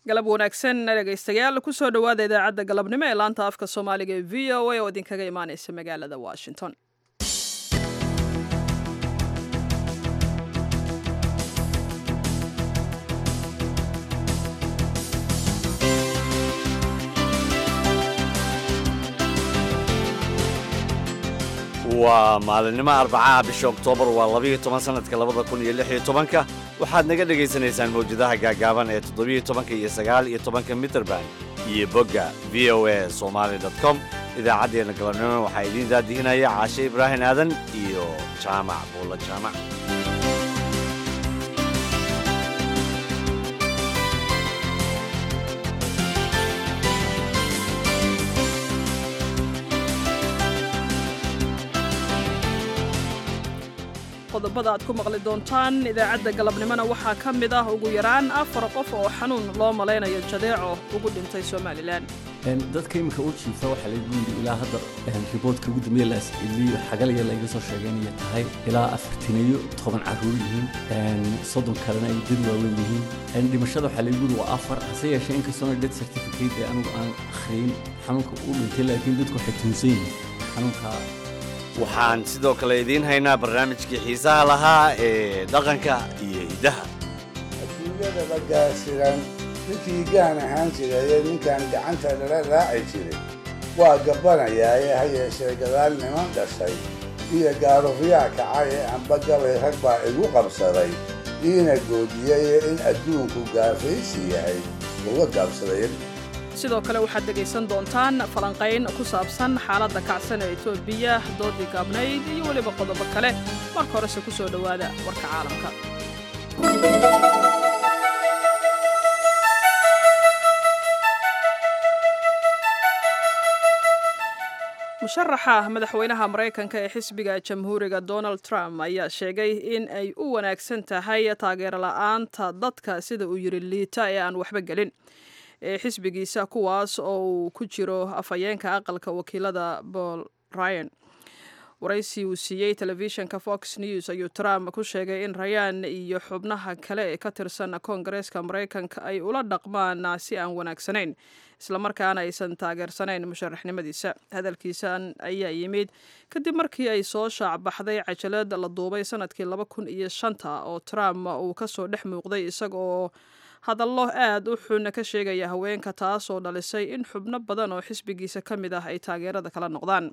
galab wanaagsan dhegaystayaal kusoo dhowaada idaacadda galabnimo ee laanta afka soomaaliga ee v o a oo idinkaga imaaneysa magaalada washington waa maalinimo arbacaha bisha oktoobar waa labiiyo toban sanadka labada kun iyo lix iyo tobanka waxaad naga dhegaysanaysaan mawjadaha gaagaaban ee toddobiyo tobanka iyo sagaal iyo tobanka mitrband iyo bogga v o a somaali dot com idaacaddeenna galabnimo waxaa idiin daadihinaya caashe ibraahim aadan iyo jaamac buulla jaamac qodobada aad ku maqli doontaan idaacadda galabnimona waxaa ka mid ah ugu yaraan afar qof oo xanuun loo malaynayo jadeeco ugu dhintay somalilan dadka iminka u jiifa waxaa lagu yidhi ilaa hadda riboodka ugu dambeeya la asceliyo xagalaya layga soo sheegaynaya tahay ilaa afartaniyo toban carruur yihiin soddon kalena ay dad waaweyn yihiin dhimashada waxaa lagu yidhi waa afar hase yeeshee inkastoona death certificate ee anigu aan akhriyin xanuunka u dhintay laakiin dadku waxay tuunsan yihiin xanuunka waxaan sidoo kale idiin haynaa barnaamijkii xiisaha lahaa ee dhaqanka iyo hiddaha adduunyada la gaasiran ninkii gaan ahaan jiraye ninkaan gacanta lala raaci jiray waa gabbanayaaye ha yeeshee gadaal niman dhashay iyo gaarufyaa kacay ee amba gabay rag baa igu qabsaday iina goodiyaye in adduunku gaafaysi yahay uga gaabsaday sidoo kale waxaad dhegaysan doontaan falanqayn ku saabsan xaaladda kacsan ee etoobiya doodii gaabnayd iyo weliba qodobo kale marka horese ku soo dhowaada warka caalamka musharaxa madaxweynaha maraykanka ee xisbiga jamhuuriga donald trump ayaa sheegay in ay u wanaagsan tahay taageero la'aanta dadka sida uu yidhi liita ee aan waxba gelin ee xisbigiisa kuwaas oo uu ku jiro afhayeenka aqalka wakiilada paul ryan waraysi uu siiyey telefishinka fox news ayuu trump ku sheegay in rayaan iyo xubnaha kale ee ka tirsan koongareeska maraykanka ay ula dhaqmaan si aan wanaagsanayn islamarkaana aysan taageersanayn musharaxnimadiisa hadalkiisan ayaa yimid kadib markii ay soo shaacbaxday cajalad la duubay sanadkii laba kun iyo shanta oo trump uu kasoo dhex muuqday isaga oo hadallo aad u xun ka sheegaya haweenka taas oo dhalisay in xubno badan oo xisbigiisa ka mid ah ay taageerada kala noqdaan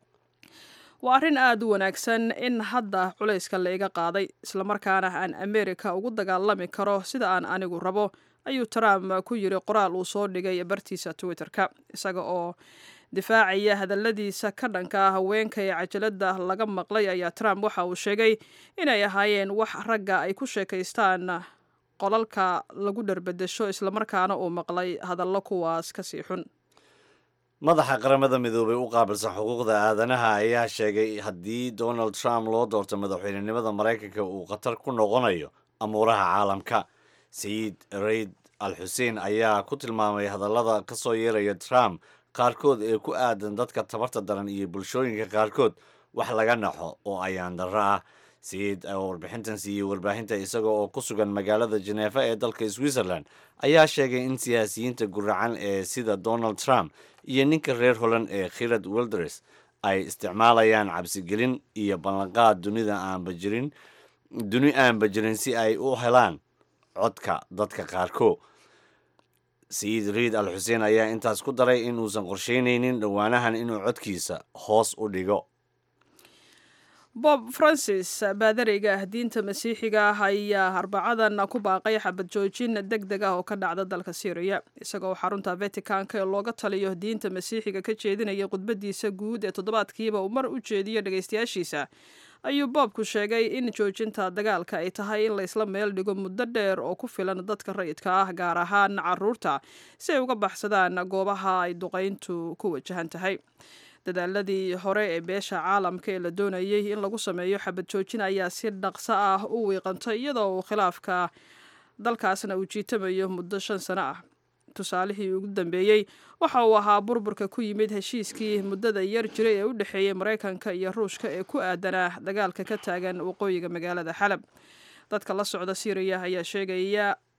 waa arrin aad u wanaagsan in hadda culayska la iga qaaday islamarkaana aan amerika ugu dagaalami karo sida aan anigu rabo ayuu trump ku yiri qoraal uu soo dhigay bartiisa twitter-ka isaga oo difaacaya hadalladiisa ka dhanka ah haweenka ee cajalada laga maqlay ayaa trump waxa uu sheegay inay ahaayeen wax ragga ay ku sheekaystaan qolalka lagu dharbedesho islamarkaana uu maqlay hadallo kuwaas kasii xun madaxa qaramada midoobay u qaabilsan xuquuqda aadanaha ayaa sheegay haddii donald trump loo doorto madaxweynenimada maraykanka uu khatar ku noqonayo amuuraha caalamka sayid rayd al xuseen ayaa ku tilmaamay hadallada ka soo yeeraya trump qaarkood ee ku aadan dadka tabarta daran iyo bulshooyinka qaarkood wax laga naxo oo ayaan darro ah sayid oo warbixintan siiyey warbaahinta isaga oo ku sugan magaalada jeneefa ee dalka switzerland ayaa sheegay in siyaasiyiinta guracan ee sida donald trump iyo ninka reer holand ee khirad wilders ay isticmaalayaan cabsigelin iyo ballanqaad dunida aanba jirin duni aanba jirin si ay u helaan codka dadka qaarkood sayid riid al xuseen ayaa intaas ku daray in uusan qorsheynaynin dhowaanahan inuu codkiisa hoos u dhigo bob francis baadariga ah diinta masiixiga ah ayaa arbacadan ku baaqay xabad joojin deg deg ah oo ka dhacda dalka syriya isagoo xarunta vaticanka ee looga taliyo diinta masiixiga ka jeedinaya khudbadiisa guud ee toddobaadkiiba uu mar u jeediyo dhagaystayaashiisa ayuu boobku sheegay in joojinta dagaalka ay tahay in laysla meel dhigo muddo dheer oo ku filan dadka rayidka ah gaar ahaan caruurta si ay uga baxsadaan goobaha ay duqayntu ku wajahan tahay dadaaladii hore ee beesha caalamka ee la doonayay in lagu sameeyo xabad joojin ayaa si dhaqso ah u wiiqantay iyadoo uu khilaafka dalkaasna uu jiitamayo muddo shan sano ah tusaalihii ugu dambeeyey waxa uu ahaa burburka ku yimid heshiiskii muddada yar jiray ee u dhexeeyey maraykanka iyo ruushka ee ku aadanaa dagaalka ka taagan waqooyiga magaalada xalab dadka la socda syriya ayaa sheegaya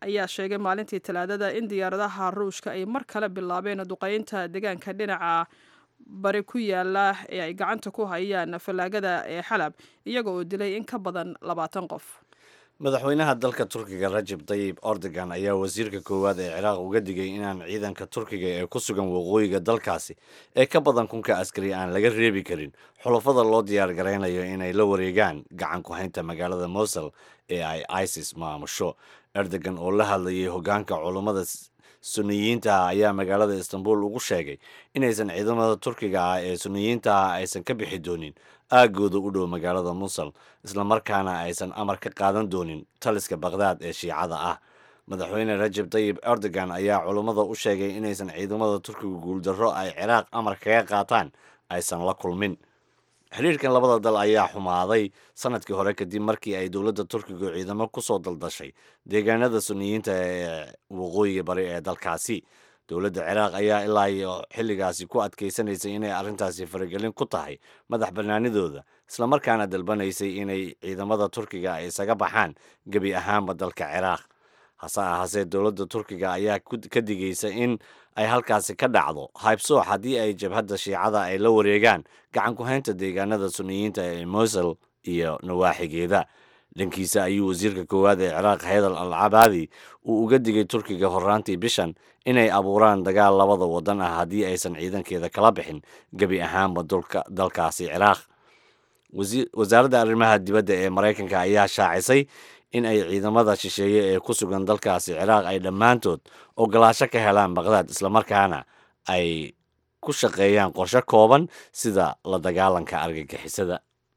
ayaa sheegay maalintii talaadada in diyaaradaha ruushka ay mar kale bilaabeen duqeynta deegaanka dhinaca bari ku yaala ee ay gacanta ku hayaan fallaagada ee xalab iyaga oo dilay in ka badan labaatan qof madaxweynaha dalka turkiga rajab tayib erdogan ayaa wasiirka koowaad ee ciraaq uga digay inaan ciidanka turkiga ee ku sugan waqooyiga dalkaasi ee ka badan kunka askari aan laga reebi karin xulafada loo diyaar garaynayo inay la wareegaan gacan ku haynta magaalada mosul ee ay isis maamusho erdogan oo la hadlayay hogaanka culummada suniyiinta ah ayaa magaalada istanbul ugu sheegay inaysan ciidamada turkiga ah ee suniyiinta ah aysan ka bixi doonin aagooda u dhow magaalada musul islamarkaana aysan amar ka qaadan doonin taliska bakhdad ee shiicada ah madaxweyne rajab tayib erdogan ayaa culummada u sheegay inaysan ciidamada turkiga guuldarro ay ciraaq amar kaga qaataan aysan la kulmin xiriirkan labada dal ayaa xumaaday sanadkii hore kadib markii ay dowladda turkiga ciidamo kusoo daldashay deegaanada suniyiinta ee waqooyiga bari ee dalkaasi dowladda ciraaq ayaa ilaa iyo xilligaasi ku adkaysanaysay inay arrintaasi faragelin ku tahay madax bannaanidooda islamarkaana dalbanaysay inay ciidamada turkiga ay isaga baxaan gebi ahaanba dalka ciraaq hase ahaasee dowladda turkiga ayaa ka digaysa in ay halkaasi ka dhacdo haybsoox haddii ay jabhadda shiicada ay la wareegaan gacan ku haynta deegaanada suniyiinta ee mosul iyo nawaaxigeeda dhankiisa ayuu wasiirka koowaad ee ciraaq haydal al cabaadi uu uga digay turkiga horraantii bishan inay abuuraan dagaal labada waddan ah haddii aysan ciidankeeda kala bixin gebi ahaanba dalkaasi ciraaq wasaaradda arrimaha dibadda ee maraykanka ayaa shaacisay in ay ciidamada shisheeye ee ku sugan dalkaasi ciraaq ay dhammaantood ogolaasho ka helaan baqhdaad islamarkaana ay ku shaqeeyaan qorshe kooban sida la dagaalanka argagixisada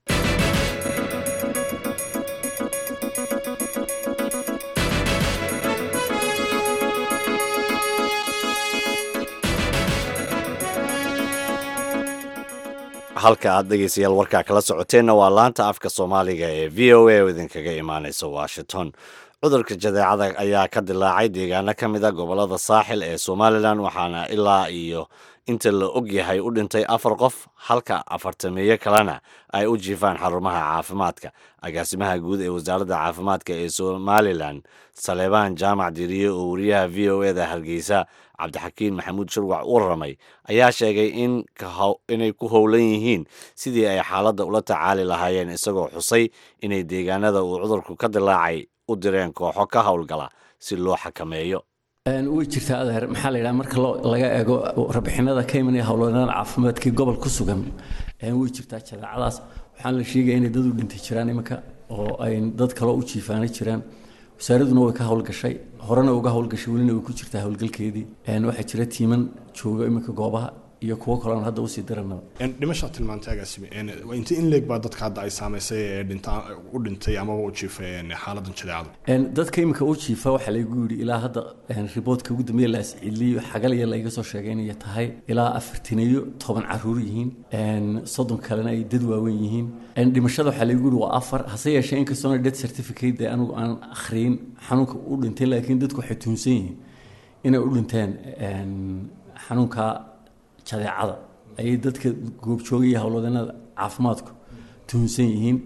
halka aad dhegeystayaal warkaa kala socoteenna waa laanta afka soomaaliga ee v o a oo idinkaga imaaneysa washington cudurka jadeecada ayaa ka dilaacay deegaano ka mid a gobolada saaxil ee somalilan waxaana ilaa iyo inta la og yahay u dhintay afar qof halka afartameeyo kalena ay u jiifaan xarumaha caafimaadka agaasimaha guud ee wasaaradda caafimaadka ee somalilan saleebaan jaamac diriye oo wariyaha v o eda hargeysa cabdixakiin maxamuud shurwac u raramay ayaa sheegay inay ku howlan yihiin sidii ay xaaladda ula tacaali lahaayeen isagoo xusay inay deegaanada uu cudurku ka dilaacay u direen kooxo ka howlgala si loo xakameeyo way jirtaa adeer maxaa la yidhaha marka laga eego rabixinada ka imanaya howlwadeennada caafimaadkii gobol ku sugan way jirtaa jadeecadaas waxaan la sheegaya inay dad u dhintay jiraan iminka oo ay dad kaloo u jiifaana jiraan wasaaraduna way ka howlgashay horena uga howlgashay welina way ku jirtaa howlgalkeedii waxaa jira tiiman jooga iminka goobaha iyo kuwo kaloon hadda usii diranaba dhimashaa tilmaantay agaasime inta in leeg baa dadka hadda ay saamaysay ee dhinta u dhintay amaba u jiifay xaaladan jadeecada dadka iminka u jiifa waxaa laygu yidhi ilaa hadda riboodka ugu dambeeya la asciliyo xagaliya layga soo sheegay inay tahay ilaa afartaniyo toban caruur yihiin soddon kalena ay dad waaweyn yihiin dhimashada waxaa laygu yidhi waa afar hase yeeshee inkastoona death certificate ee anigu aan akhriyin xanuunka u dhintay laakiin dadku waxay tuhunsan yihiin inay u dhinteen xanuunka jadeecada ayay dadka goobjooga iyo howlwadeennada caafimaadku tuhunsan yihiin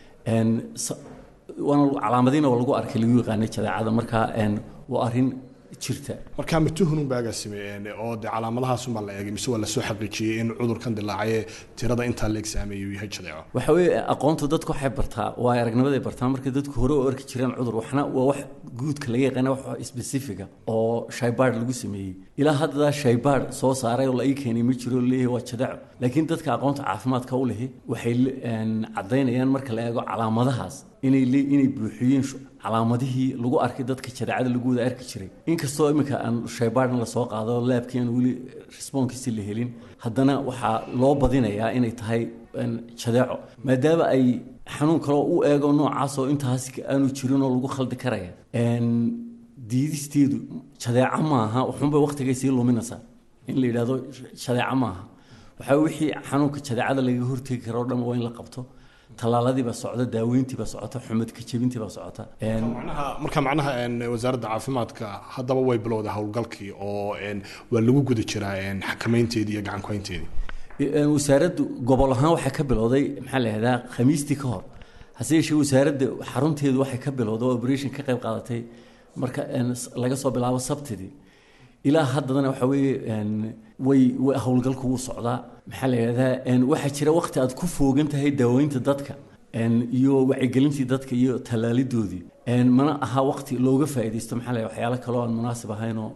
waana calaamadiina oo lagu arkay lagu yaqaanay jadeecada marka waa arrin jirta markaa ma tuhunun baa agaasime oo dee calaamadahaas unbaa la eegay mise waa lasoo xaqiijiyey in cudurkan dilaacay tirada intaa la exaameeyey uu yahay jadeeco waxa weeye aqoonta dadku waxay bartaa waa aragnimaday bartaa marka dadku hore u arki jireen cudur waxna waa wax guudka laga yaqaana wax specifica oo shaybaad lagu sameeyey ilaa hadda shaybaad soo saaray oo la ii keenay ma jiro leeyahay waa jadeeco laakiin dadka aqoonta caafimaadka u lehi waxay caddaynayaan marka la eego calaamadahaas inay inay buuxiyeen calaamadihii lagu arkay dadka jadeecada lagu wada arki jiray inkastoo iminka aan shaybaadna lasoo qaado laabkii aan weli responkiisi la helin haddana waxaa loo badinayaa inay tahay jadeeco maadaama ay xanuun kaloo u eego noocaas oo intaas aanu jirin oo lagu khaldi karaya diidisteedu jadeeco maaha waxunbay waktigay sii luminaysaa in la yidhahdo jadeeco maaha waxaa wixii xanuunka jadeecada laga hortegi karo o dhan waa in la qabto tallaaladiibaa socda daaweyntiibaa socota xumadka jebintiibaa socota marka macnaha wasaaradda caafimaadka haddaba way bilowday howlgalkii oo waa lagu guda jiraa xakameynteedii iyo gacan kuhaynteedii wasaaraddu gobol ahaan waxay ka bilowday maxaa la yihahdaa khamiistii ka hor hase yeeshee wasaaradda xarunteedu waxay ka bilowday oo operation ka qayb qaadatay marka laga soo bilaabo sabtidii ilaa haddana waxa weeye way howlgalku wuu socdaa maxaa la yidhahdaa waxaa jira waqti aad ku foogan tahay daaweynta dadka iyo wacyigelintii dadka iyo tallaalidoodii mana aha waqti looga faa'iidaysto maxaa la waxyaalo kaloo aan munaasib ahaynoo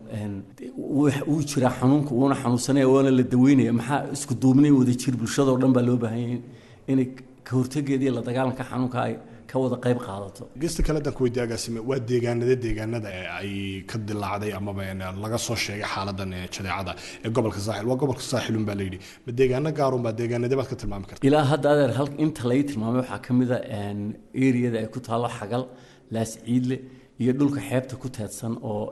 wuu jiraa xanuunka wuuna xanuunsanaya waana la daweynaya maxaa isku duubnay wada jir bulshadoo dhan baa loo baahan yahay inay ka hortageeda iyo la dagaalanka xanuunka ay ka wada qayb qaadato gesta kale dan kuweydiye agaasime waa deegaanada deegaanada ee ay ka dilaacday amaba laga soo sheegay xaaladan jadeecada ee gobolka saaxil waa gobolka saaxilun baa layidhi ma deegaano gaarun baa deegaanadee baad ka tilmaami karta ilaa hadda adeer hal inta lay tilmaamay waxaa ka mid a eriyada ay ku taalo xagal laas ciidle iyo dhulka xeebta ku teedsan oo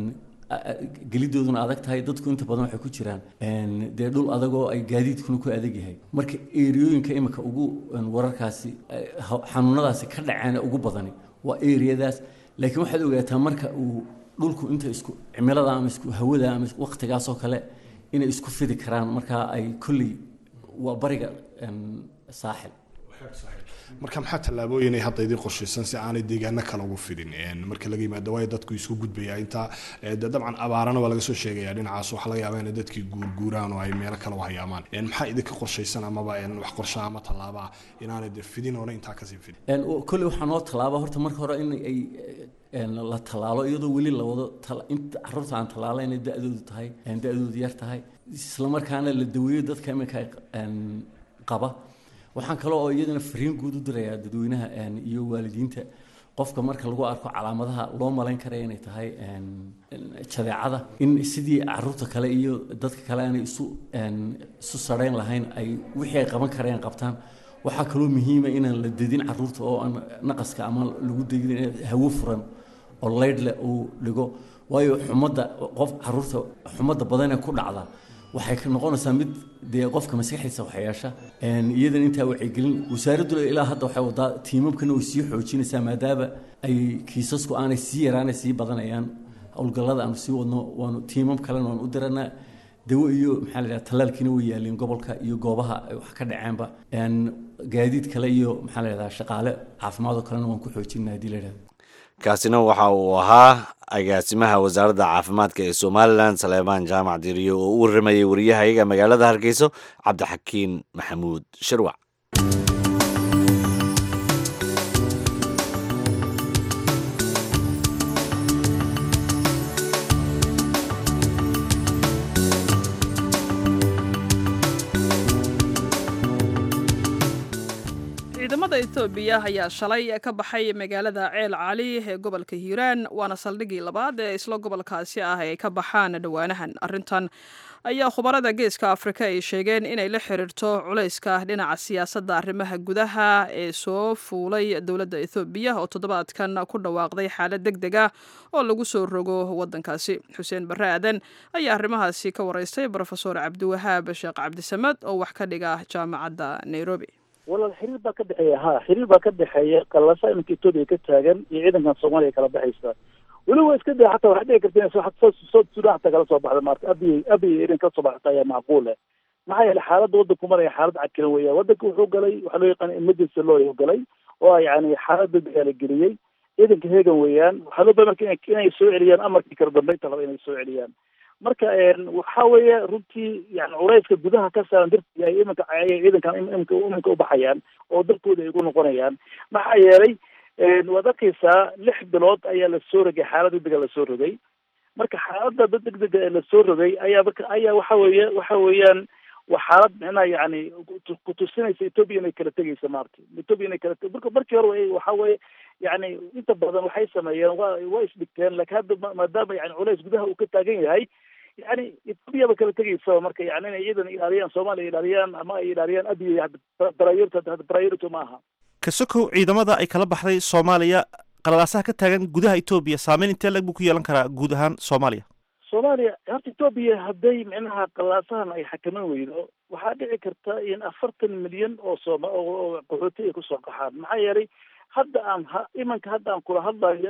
gelidooduna adag tahay dadku inta badan waxay ku jiraan dee dhul adag oo ay gaadiidkuna ku adag yahay marka eriyooyinka imika ugu wararkaasi xanuunadaasi ka dhaceen ugu badani waa eriyadaas laakiin waxaad ogaataa marka uu dhulku inta isku cimilada ama isku hawada ama waqtigaas oo kale inay isku fidi karaan marka ay kolley waa bariga saaxil marka maxaa tallaabooyinay hadda idin qorshaysan si aanay deegaano kale ugu fidin marka laga yimaado waayo dadku isku gudbaya intaa dabcan abaarana waa laga soo sheegaya dhinacaas waxaa laga yaabaa inay dadkii guurguuraan oo ay meelo kale u hayaamaan maxaa idinka qorshaysan amaba wax qorsha ama tallaabaa inaanay de fidin oona intaa kasii fidin kolley waxaa noo tallaaba horta marka hore in ay la tallaalo iyadoo weli la wado caruurta aan tallaala inay da-doodu tahay da-doodu yar tahay islamarkaana la daweeyo dadka iminka qaba waxaan kale oo iyadana fariin guud u dirayaa dadweynaha iyo waalidiinta qofka marka lagu arko calaamadaha loo malayn karaya inay tahay jadeecada in sidii caruurta kale iyo dadka kale aanay isu isu sarhayn lahayn ay wixii ay qaban karayaan qabtaan waxaa kaloo muhiima inaan la dedin caruurta oo aan naqaska ama lagu degin hawo furan oo leydh leh uu dhigo waayo xumadda qof caruurta xumadda badanee ku dhacda waxay ka noqonaysaa mid dee qofka maskaxdiisa waxyeesha iyadan intaa wacyigelin wasaaraddu ilaa hadda waxay wadaa tiimamkana way sii xoojinaysaa maadaama ay kiisasku aanay sii yaraanay sii badanayaan howlgallada aanu sii wadno waanu tiimam kalena waan u diranaa dawo iyo maxaa la yidhaha tallaalkiina way yaaleen gobolka iyo goobaha ay wax ka dhaceenba gaadiid kale iyo maxaa la yidhaha shaqaale caafimaad oo kalena waan ku xoojinaa haddii la yidhahdo kaasina waxa uu ahaa agaasimaha wasaaradda caafimaadka ee somalilan saleemaan jaamac diriyo oo u warramayay wariyahayaga magaalada hargeyso cabdixakiin maxamuud shirwac ciidamada etoobiya ayaa shalay ka baxay magaalada ceel cali ee gobolka hiiraan waana saldhigii labaad ee isla gobolkaasi ah ay ka baxaan dhowaanahan arrintan ayaa khubarada geeska afrika ay sheegeen inay la xiriirto culayska dhinaca siyaasadda arrimaha gudaha ee soo fuulay dowladda ethoobiya oo toddobaadkan ku dhawaaqday xaalad deg deg ah oo lagu soo rogo waddankaasi xuseen barre aadan ayaa arrimahaasi ka waraystay brofesor cabdiwahaab sheekh cabdisamed oo wax ka dhiga jaamacadda nairobi walaal xiriir baa ka dhexeeya ha xiriir baa ka dhexeeya qalasa iminka etoobiya ka taagan iyo ciidankan soomaaliya kala baxaysa weliba iska day xataa waxay dhici karta in south sudan xataa kala soo baxda maarta abiy abiy irin kala soo baxata ayaa macquul eh maxaa yeelay xaaladda waddanku maraya xaalad cakiran weeyaan waddanka wuxuu galay waxaa loo yaqaan emergency law ayuu galay oo yani xaalad degdega la geliyey ciidanka heegan weeyaan waxaa loo baa marka inay soo celiyaan amarkii kala dambeynta laba inay soo celiyaan marka waxa weeye runtii yani culayska gudaha ka saaran dartii ay iminka ayay ciidankan iminka iminka ubaxayaan oo dalkooda ay ugu noqonayaan maxaa yeelay waad arkaysaa lix bilood ayaa lasoo rogay xaalad degdega lasoo rogay marka xaaladda dad degdega ee lasoo rogay ayaa marka ayaa waxa weeye waxa weeyaan waa xaalad micnaha yani kutusinaysa etoobiya inay kala tegaysa maarta etoobiya inay kala te marka markii hore waxa weeye yani inta badan waxay sameeyeen wa waa isdhigteen laakiin hadda maadaama yani culays gudaha uu ka taagan yahay yani etoobiya ba kala tegaysa marka yani inay ciidan ilaaliyaan soomaaliya ilaaliyaan ama ay ilaaliyaan abiy priority priority ma aha kasokow ciidamada ay kala baxday soomaaliya qalalaasaha ka taagan gudaha etoobiya saameyn intee lag buu ku yeelan karaa guud ahaan soomaaliya soomaaliya horta etoobiya hadday micnaha qalaasahan ay xakaman weydo waxaa dhici karta in afartan milyan oo sooma oo qaxooti ay kusoo qaxaan maxaa yeelay hadda aan ha imanka hadda aan kula hadlayo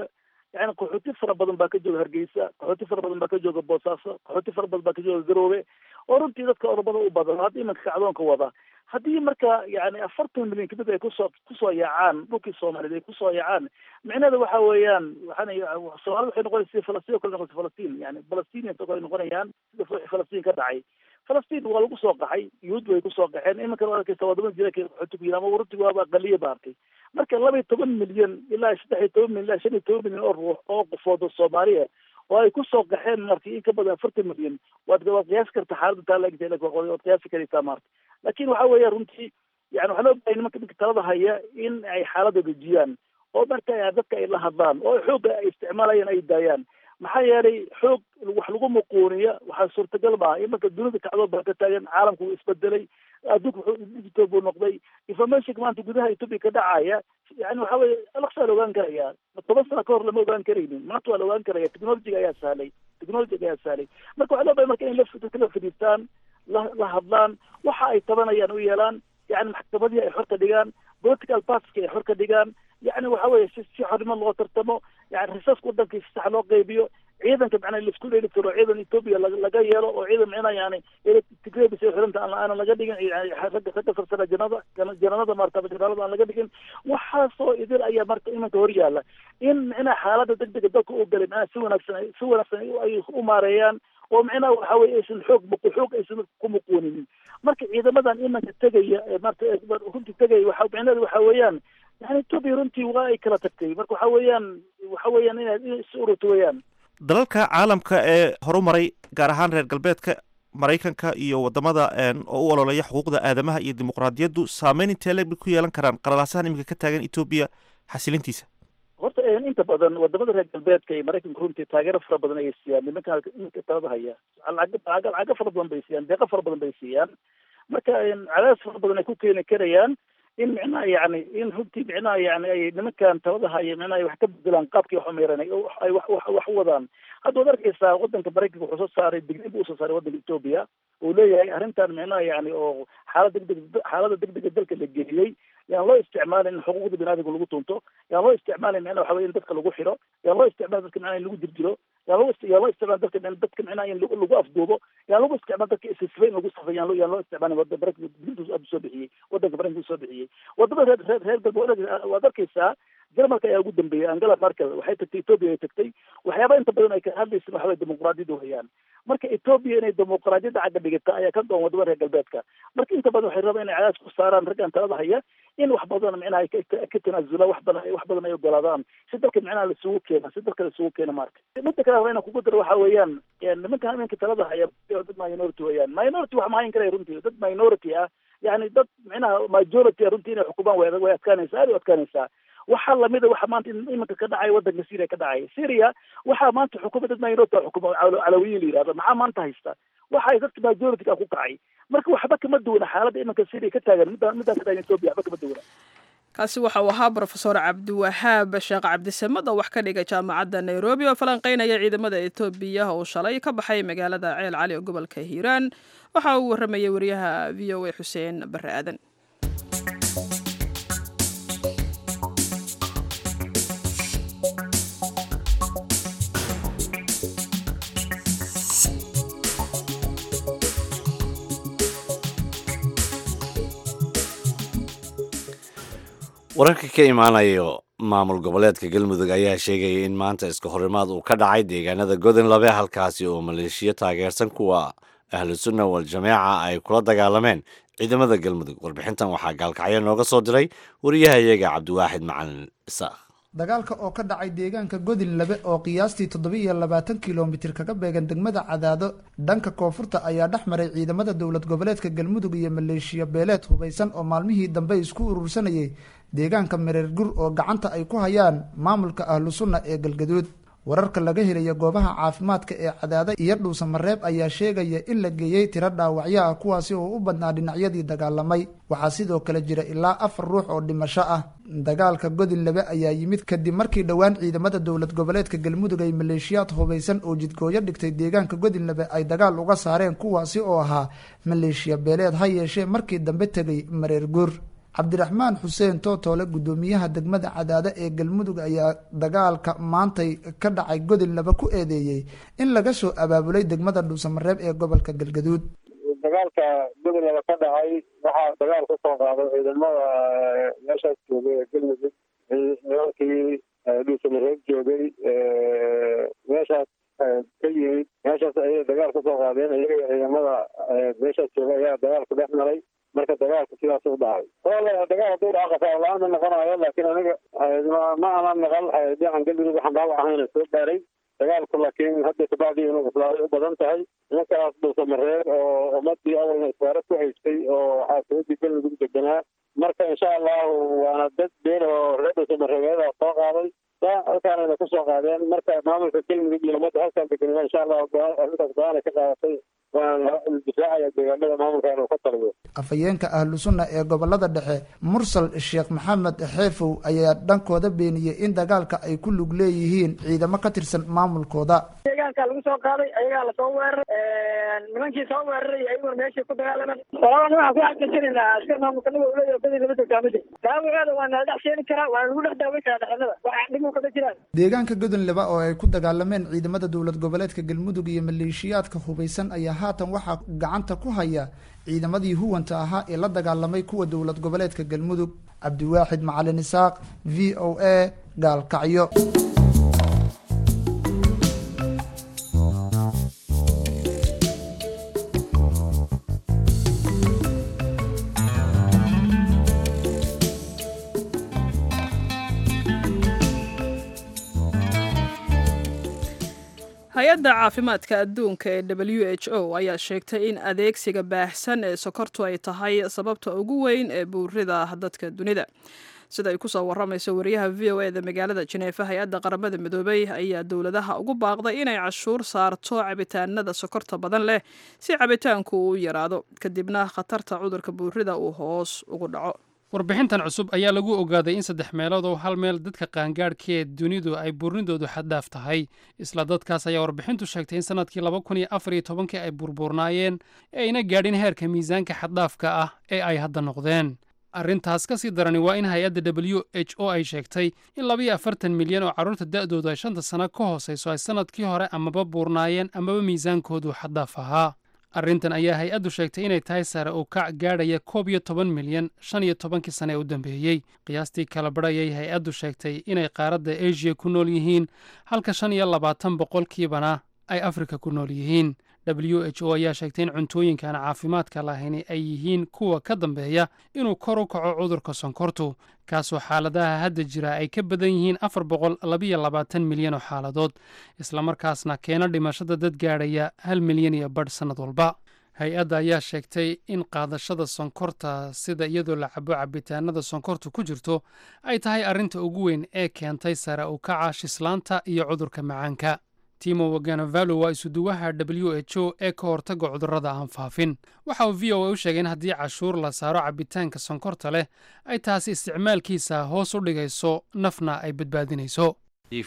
yani qaxooti fara badan baa ka jooga hargeysa qaxooti fara badan baa ka jooga boosaaso qaxooti fara badan baa ka jooga garoobe oo runtii dadka oromada u badan hadda iminka kacdoonka wada haddii marka yani afartan milyan kadib ay kusoo kusoo yaacaan dhulkii soomaaliyeed ay kusoo yaacaan micnaheeda waxa weeyaan waxaan soomaalida waxay noqonaysa sida falastiin o kale noqonaysa falastiin yani palestinians oo kale noqonayaan sida wixii falastiin ka dhacay falastiin waa lagu soo qaxay yuhuud way kusoo qaxeen iminkan waa arkaysa wadamada jira qaxooti ku yiri ama runtii waaba aqaliya ba arkay marka laba iyo toban milyan ilaa saddex iyo toban milyan ilaa shan iyo toban milyan oo ruux oo qofood oo soomaaliya oo ay kusoo qaxeen marti in ka badan afartan milyan waad waad qiyaasi karta xaaladda taa laegta waad qiyaasi karaysaa maarta laakin waxa weeya runtii yani waxaa loo bahay nimanka ninka talada haya in ay xaaladda dejiyaan oo marka dadka ay la hadlaan oo xoogga ay isticmaalayaan ay daayaan maxaa yeelay xoog wax lagu muquuniya waxaa suurtagal maaha imanka dunida kacdood baa ka taagan caalamku wuu isbedelay adduunka wuxuu digital buu noqday informationka maanta gudaha ethoopia ka dhacaya yani waxa weye alaqsaa la ogaan karaya toban sano ka hor lama ogaan karaynin maanta waa la ogaan karaya technologiga ayaa sahlay technologiga ayaa sahlay marka waxaa loo bahay marka in dadka la fadhiistaan la la hadlaan waxa ay tabanayaan u yeelaan yani maxkamadihii ay xor ka dhigaan political partiska ay xor ka dhigaan yani waxa weye si si xornimo loo tartamo yani risaska wadanka si sax loo qaybiyo ciidanka macnaa laisku dheeli tiro ciidan ethoopia laga yeelo oo ciidan macnaa yani tigrebis ay xiranta aanan laga dhigin ragga ragga sarsara janada jananada maarata janaalada aan laga dhigin waxaasoo idil ayaa marka imanka hor yaala in macnaha xaaladda degdega dalka u galay macnaha si wanaagsan si wanaagsan ay u maareeyaan oo macnaha waxa weye aysan xoog muqu xoog aysan ku muquuninin marka ciidamadan imanka tegaya marta runtii tegaya waxa macnaheedu waxa weeyaan yani ethoopia runtii waa ay kala tagtay marka waxa weeyaan waxa weeyaan inaad is ururto weeyaan dalalka caalamka ee horumaray gaar ahaan reer galbeedka maraykanka iyo wadamada oo u ololeeya xuquuqda aadamaha iyo dimuqraadiyaddu saameyn intee leeg bay ku yeelan karaan qalalaasahan iminka ka taagan etoobiya xasilintiisa horta inta badan wadamada reer galbeedka iyo maraykanka runtii taageero fara badan ayay siiyaan nimanka nimanka talada haya lacago lacago fara badan bay siiyaan deeqo fara badan bay siiyaan marka cadaadis fara badan ay ku keeni karayaan in micnaha yani in runtii micnaha yani ay nimankan talada haya micnaha ay wax ka bedelaan qaabkii wax umeeran ay wax wax wax u wadaan hadda waad arkeysaa wadanka maraykanka wuxuu soo saaray dignin buu usoo saaray wadanka ethoopia uu leeyahay arrintan micnaha yani oo xaalad degdeg xaalada degdega dalka la geliyey yaan loo isticmaalin in xuquuqda biniadamka lagu tunto yaan loo isticmaalin micnaha waxa weye in dadka lagu xiro yaan loo isticmaal dadka micnaha in lagu dirjiro yaan loo yaan loo isticmaal dadka dadka micnaha in lagu afduubo yaan lagu isticmaal dadka isisfay in lagu safay yaan loo yaan loo isticmaalin wada maraykanka dignintu aad soo bixiyey wadanka maraykanka soo bixiyey wadamada reer reer reer galbeed waad arkeysaa jarmalka ayaa ugu dambeeyay angela merkel waxay tagtay ethoopia ay tagtay waxyaaba inta badan ay ka hadlaysa waxa weye dimuqraadiyadda weyaan marka ethoopia inay dimuqraadiyadda cagga dhigata ayaa ka doon wadamada reer galbeedka marka inta badan waxay rabaan inay cadaas ku saaraan raggan talada haya in wax badan micnaha ay ka tanaasulaan wax badan wax badan ay ogolaadaan si dalka micnaha laisugu keena si dalka laisugu keena marka midda kale raba inaan kugu daro waxa weeyaan nimankan iminka talada haya dad minority weeyaan minority wax ma hayn karaya runtii dad minority ah yani dad micnaha majority ah runtii inay xukumaan way way adkaanaysaa aad u adkaanaysaa waxaa lamida waxa maanta iminka ka dhacay wadanka syria ka dhacay syria waxaa maanta xukuma dad minority xukuma calawiyin la yihahdo maxaa maanta haysta waxay dadka majority ku kacay marka waxba kama duwana xaaladda iminka syria ka taagan midda middaa ka taagan ethoopia waxba kama duwana kaasi waxa uu ahaa brofesor cabdiwahaab sheekh cabdisamad oo wax ka dhigay jaamacadda nairobi oo falanqeynaya ciidamada etoobiya oo shalay ka baxay magaalada ceel cali oo gobolka hiiraan waxa uu waramayay wariyaha v o a xuseen bare aadan wararka ka imaanayo maamul goboleedka galmudug ayaa sheegaya in maanta iska horimaad uu ka dhacay deegaanada godon labe halkaasi oo maleeshiyo taageersan kuwa ahlu sunna wal jameeca ay kula dagaalameen ciidamada galmudug warbixintan waxaa gaalkacyo nooga soo diray wariyahayaga cabdiwaaxid macalin isaaq dagaalka oo ka dhacay deegaanka godin labe oo qiyaastii toddoba-iyo labaatan kilomitir kaga beegan degmada cadaado dhanka koonfurta ayaa dhex maray ciidamada dowlad goboleedka galmudug iyo maleeshiya beeleed hubaysan oo maalmihii dambe isku urursanayay deegaanka mareer gur oo gacanta ay ku hayaan maamulka ahlu sunna ee galgaduud wararka laga helaya goobaha caafimaadka ee cadaada iyo dhuusamareeb ayaa sheegaya in la geeyey tiro dhaawacyo ah kuwaasi oo u badnaa dhinacyadii dagaalamay waxaa sidoo kale jira ilaa afar ruux oo dhimasho ah dagaalka godin labe ayaa yimid kadib markii dhowaan ciidamada dowlad goboleedka galmudug ay maleeshiyaad hubaysan oo jidgooyo dhigtay deegaanka godin labe ay dagaal uga saareen kuwaasi oo ahaa maleeshiya beeleed ha yeeshee markii dambe tegay mareer guur cabdiraxmaan xuseen tootoole guddoomiyaha degmada cadaado ee galmudug ayaa dagaalka maantay ka dhacay godin laba ku eedeeyey in laga soo abaabulay degmada dhuusamareeb ee gobolka galgaduud dagaalka gobolaba ka dhacay waxaa dagaal ku soo qaaday ciidamada meeshaas joogay ee galmudug nimankii dhuusamareeb joogay meeshaas ka yimid meeshaas ayay dagaal ku soo qaadeen iyaga ciidamada meeshaas joogay ayaa dagaalku dhex maray marka dagaalku sidaas u dhacay wala dagaal hadduu dhaco khasaar la-aan ma noqonayo laakiin aniga ma ana naqal dhinacan galmudug waxaan dhaawac ahayna soo gaaray dagaalku laakiin hadda kabacdii inuu islaaday u badan tahay nimankaas dhuusamareeb oo ummadii awalna isbaaro ku haystay oo xaasamadii galmudug deganaa marka insha allahu waana dad been oo reer dhuusamareebeeda soo qaaday halkaanayna kusoo qaadeen marka maamulka galmudug iyo ummadda halkaan deganaa insha allahu arrintaas go-aan ay ka qaadatay waana difaacaya deegaanada maamulkan uu ka taliyo afhayeenka ahlu sunna ee gobolada dhexe mursal sheekh maxamed xeefow ayaa dhankooda beeniyey in dagaalka ay ku lug leeyihiin ciidamo ka tirsan maamulkooda deegaanka lagu soo qaaday ayagaa lasoo weeraray nimankii soo weeraray ayaguna meeshii ku dagaalaman walaba waxaan ku xaqiijinaynaa askar maamulka naga uleeyahay badi lama joogtaa ma jirto dhaawaceeda waa nala dhex sheeni karaa waa lagu dhex daaweyn karaa dhexinada waxa dhib kama jiraan deegaanka godonleba oo ay ku dagaalameen ciidamada dowlad goboleedka galmudug iyo maleeshiyaadka hubeysan ayaa haatan waxaa gacanta ku haya ciidamadii huwanta ahaa ee la dagaalamay kuwa dowlad goboleedka galmudug cabdiwaaxid macalin isaaq v o a gaalkacyo hay-adda caafimaadka adduunka ee w h o ayaa sheegtay in adeegsiga baahsan ee sokortu ay tahay sababta ugu weyn ee buurida dadka dunida sida ay kusoo waramayso wariyaha v o eda magaalada jeneefa hay-adda qaramada midoobay ayaa dowladaha ugu baaqday inay cashuur saarto cabitaanada sokorta badan leh si cabitaanku uu yaraado kadibna khatarta cudurka buurida uu hoos ugu dhaco warbixintan cusub ayaa lagu ogaaday in saddex meelood oo hal meel dadka qaangaadhkee dunidu ay buurnidoodu xaddhaaf tahay isla dadkaas ayaa warbixintu sheegtay in sannadkii laba kun iyo afar iyo tobankii ay burburnaayeen ee ayna gaadhin heerka miisaanka xaddhaafka ah ee ay hadda noqdeen arrintaas ka sii darani waa in hay-adda w h o ay sheegtay in labayo afartan milyan oo carruurta da'doodu ay shanta sano ka hoosayso ay sannadkii hore amaba buurnaayeen amaba miisaankoodu xaddaaf ahaa arrintan ayaa hay-addu sheegtay inay tahay sare uu kac gaadhaya koob iyo toban milyan shan iyo tobankii sane ee u dambeeyey qiyaastii kala badhayay hay-addu sheegtay inay qaaradda asia ku nool yihiin halka shan iyo labaatan boqolkiibana ay afrika ku nool yihiin w h o ayaa sheegtay in cuntooyinkaan caafimaadka lahayni ay yihiin kuwa ka dambeeya inuu kor u kaco cudurka sonkortu kaasoo xaaladaha hadda jira ay ka badan yihiin afar boqol labiyo labaatan milyan oo xaaladood islamarkaasna keena dhimashada dad gaadhaya hal milyan iyo badh sannad walba hay-adda ayaa sheegtay in qaadashada sonkorta sida iyadoo la cabo cabitaanada sonkortu ku jirto ay tahay arrinta ugu weyn ee keentay sare u kaca shislaanta iyo cudurka macaanka timo waganavalo waa isuduwaha w h o ee ka hortaga cudurrada aan faafin waxa uu v o a u sheegay in haddii cashuur la saaro cabitaanka sonkorta leh ay taasi isticmaalkiisa hoos u dhigayso nafna ay badbaadinayso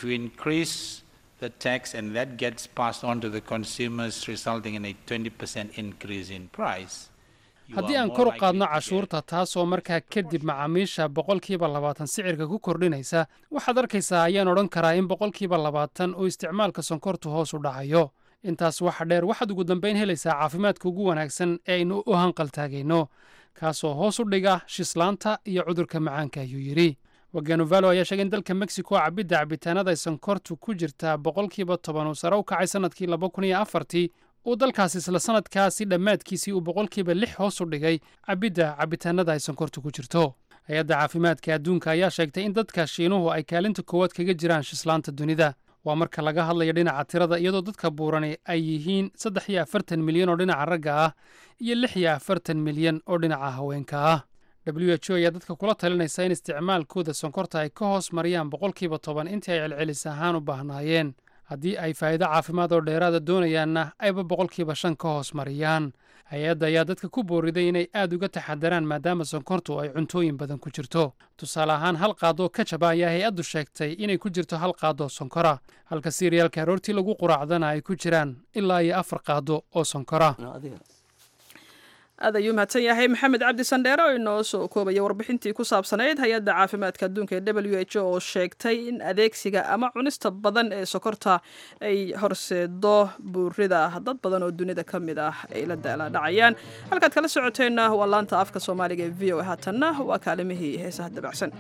the tax and that gets passed on to the consumers resulting in a 20% increase in price haddii aan kor u qaadno cashuurta taasoo markaa kadib macaamiisha boqolkiiba labaatan sicirka ku kordhinaysa waxaad arkaysaa ayaan odhan karaa in boqolkiiba labaatan oo isticmaalka sonkortu hoos u dhacayo intaas waxa dheer waxaad ugu dambayn helaysaa caafimaadka ugu wanaagsan ee aynu u hanqaltaagayno kaasoo hoos u dhiga shislaanta iyo cudurka macaanka ayuu yidhi waganuvalo ayaa sheegay in dalka mexico cabidda cabitaanada ay sonkortu ku jirtaa boqolkiiba toban uu sare u kacay sannadkii laba kun iyo afartii uu dalkaas isla sannadkaasi dhammaadkiisii uu boqolkiiba lix hoos u dhigay cabidda cabitaanada ay sonkortu ku jirto hay-adda caafimaadka adduunka ayaa sheegtay in dadka shiinuhu ay kaalinta koowaad kaga jiraan shislaanta dunida waa marka laga hadlayo dhinaca tirada iyadoo dadka buurani ay yihiin saddex iyo afartan milyan oo dhinaca ragga ah iyo lix iyo afartan milyan oo dhinaca haweenka ah w h o ayaa dadka kula talinaysa in isticmaalkooda sonkorta ay ka hoos mariyaan boqolkiiba toban intii ay celcelis ahaan u baahnaayeen haddii ay faa'iido caafimaad oo dheeraada doonayaanna ayba boqolkiiba shan ka hoos mariyaan hay-adda ayaa dadka ku booriday inay aad uga taxadaraan maadaama sonkortu ay cuntooyin badan ku jirto tusaale ahaan hal qaadoo kajaba ayaa hay-addu sheegtay inay ku jirto hal qaadoo sonkora halka siiriyaalka aroortii lagu quraacdana ay ku jiraan ilaa iyo afar qaado oo sonkora aad ayuu mahadsan yahay maxamed cabdi sandheere oo inoo soo koobaya warbixintii ku saabsanayd hay-adda caafimaadka adduunka ee w h o oo sheegtay in adeegsiga ama cunista badan ee sokorta ay horseedo buurida dad badan oo dunida ka mid ah ay la daaladhacayaan halkaad kala socoteenna waa laanta afka soomaaliga ee v o a haatanna waa kaalimihii heesaha dabacsan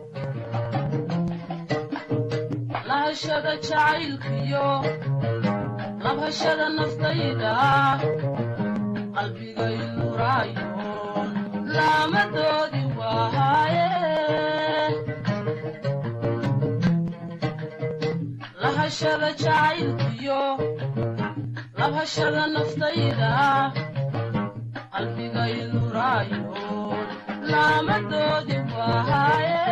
lahashada jacaylkiyo labhashada naftayda qalbigayuraayoon laamadoodi waaye lahashada jacaylkiyo labhashada naftayda qalbigayuraayoon laamadoodi waaye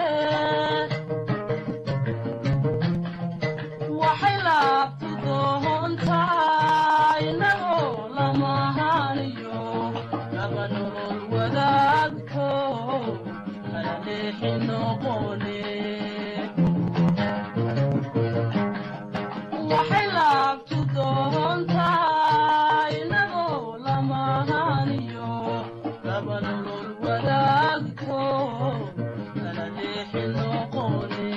waxay laabtu doontaa inagoo lamahaniyo laba nolol wadaagto kala leexi noqone waxay laabtu doontaa inagoo lamahaniyo laba nolol wadaagto kala leexi noqone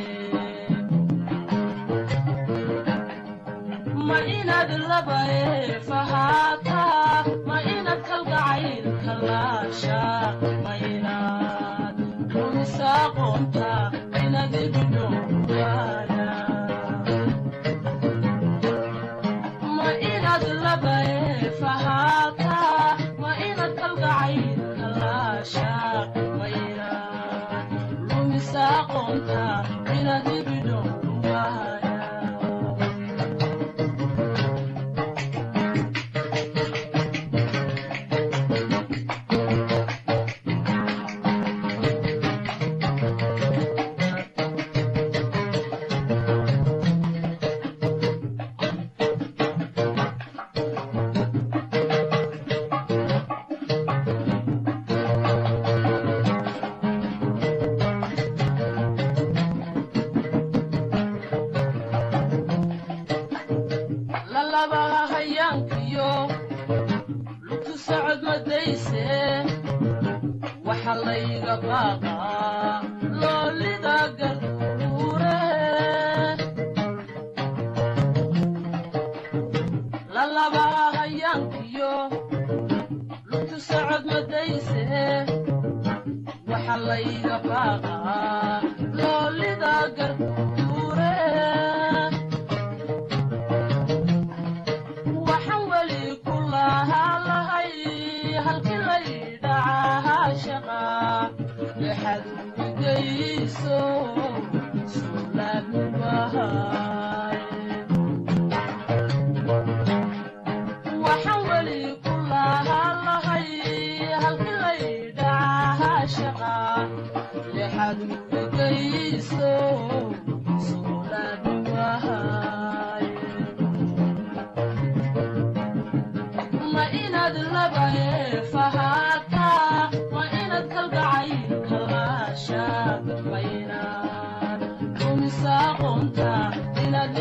ma inaad laba eefahaataa ma inaad kalgacaylka laasha ma inaad rumisaaqoonta inaad ibidhowgaana ma inaad laba eefahaataa ma inaad kalgacaylka laasha ma inaad rumisaaqoonta inaad ibidhowgaana lalabaha hayaankiyo lugtu socod madayse waxa layga baaqaa loolida garduure lalabaha hayaankiyo lugtu socod madayse waxa layga baaqaa loolida garduure waxaan weli ku lahaa lahay halkii laydhacahaa shaqa lexad uigayso suulaadnubahay waxaan weli ku lahaa lahay halkii laydhacahaa shaqa lexad uigayso suulaadnubahay ma inaad laba eefahaataa ma inaad kalgacaylka laasha ma inaad rumisaaqoonta inaad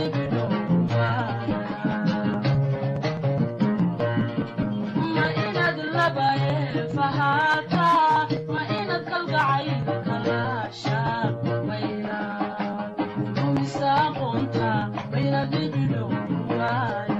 libidhowma inaad laba eefahaataa ma inaad kalgacaylka laasha ma inaad rumisaaqoonta ma inaad libidhowmaaya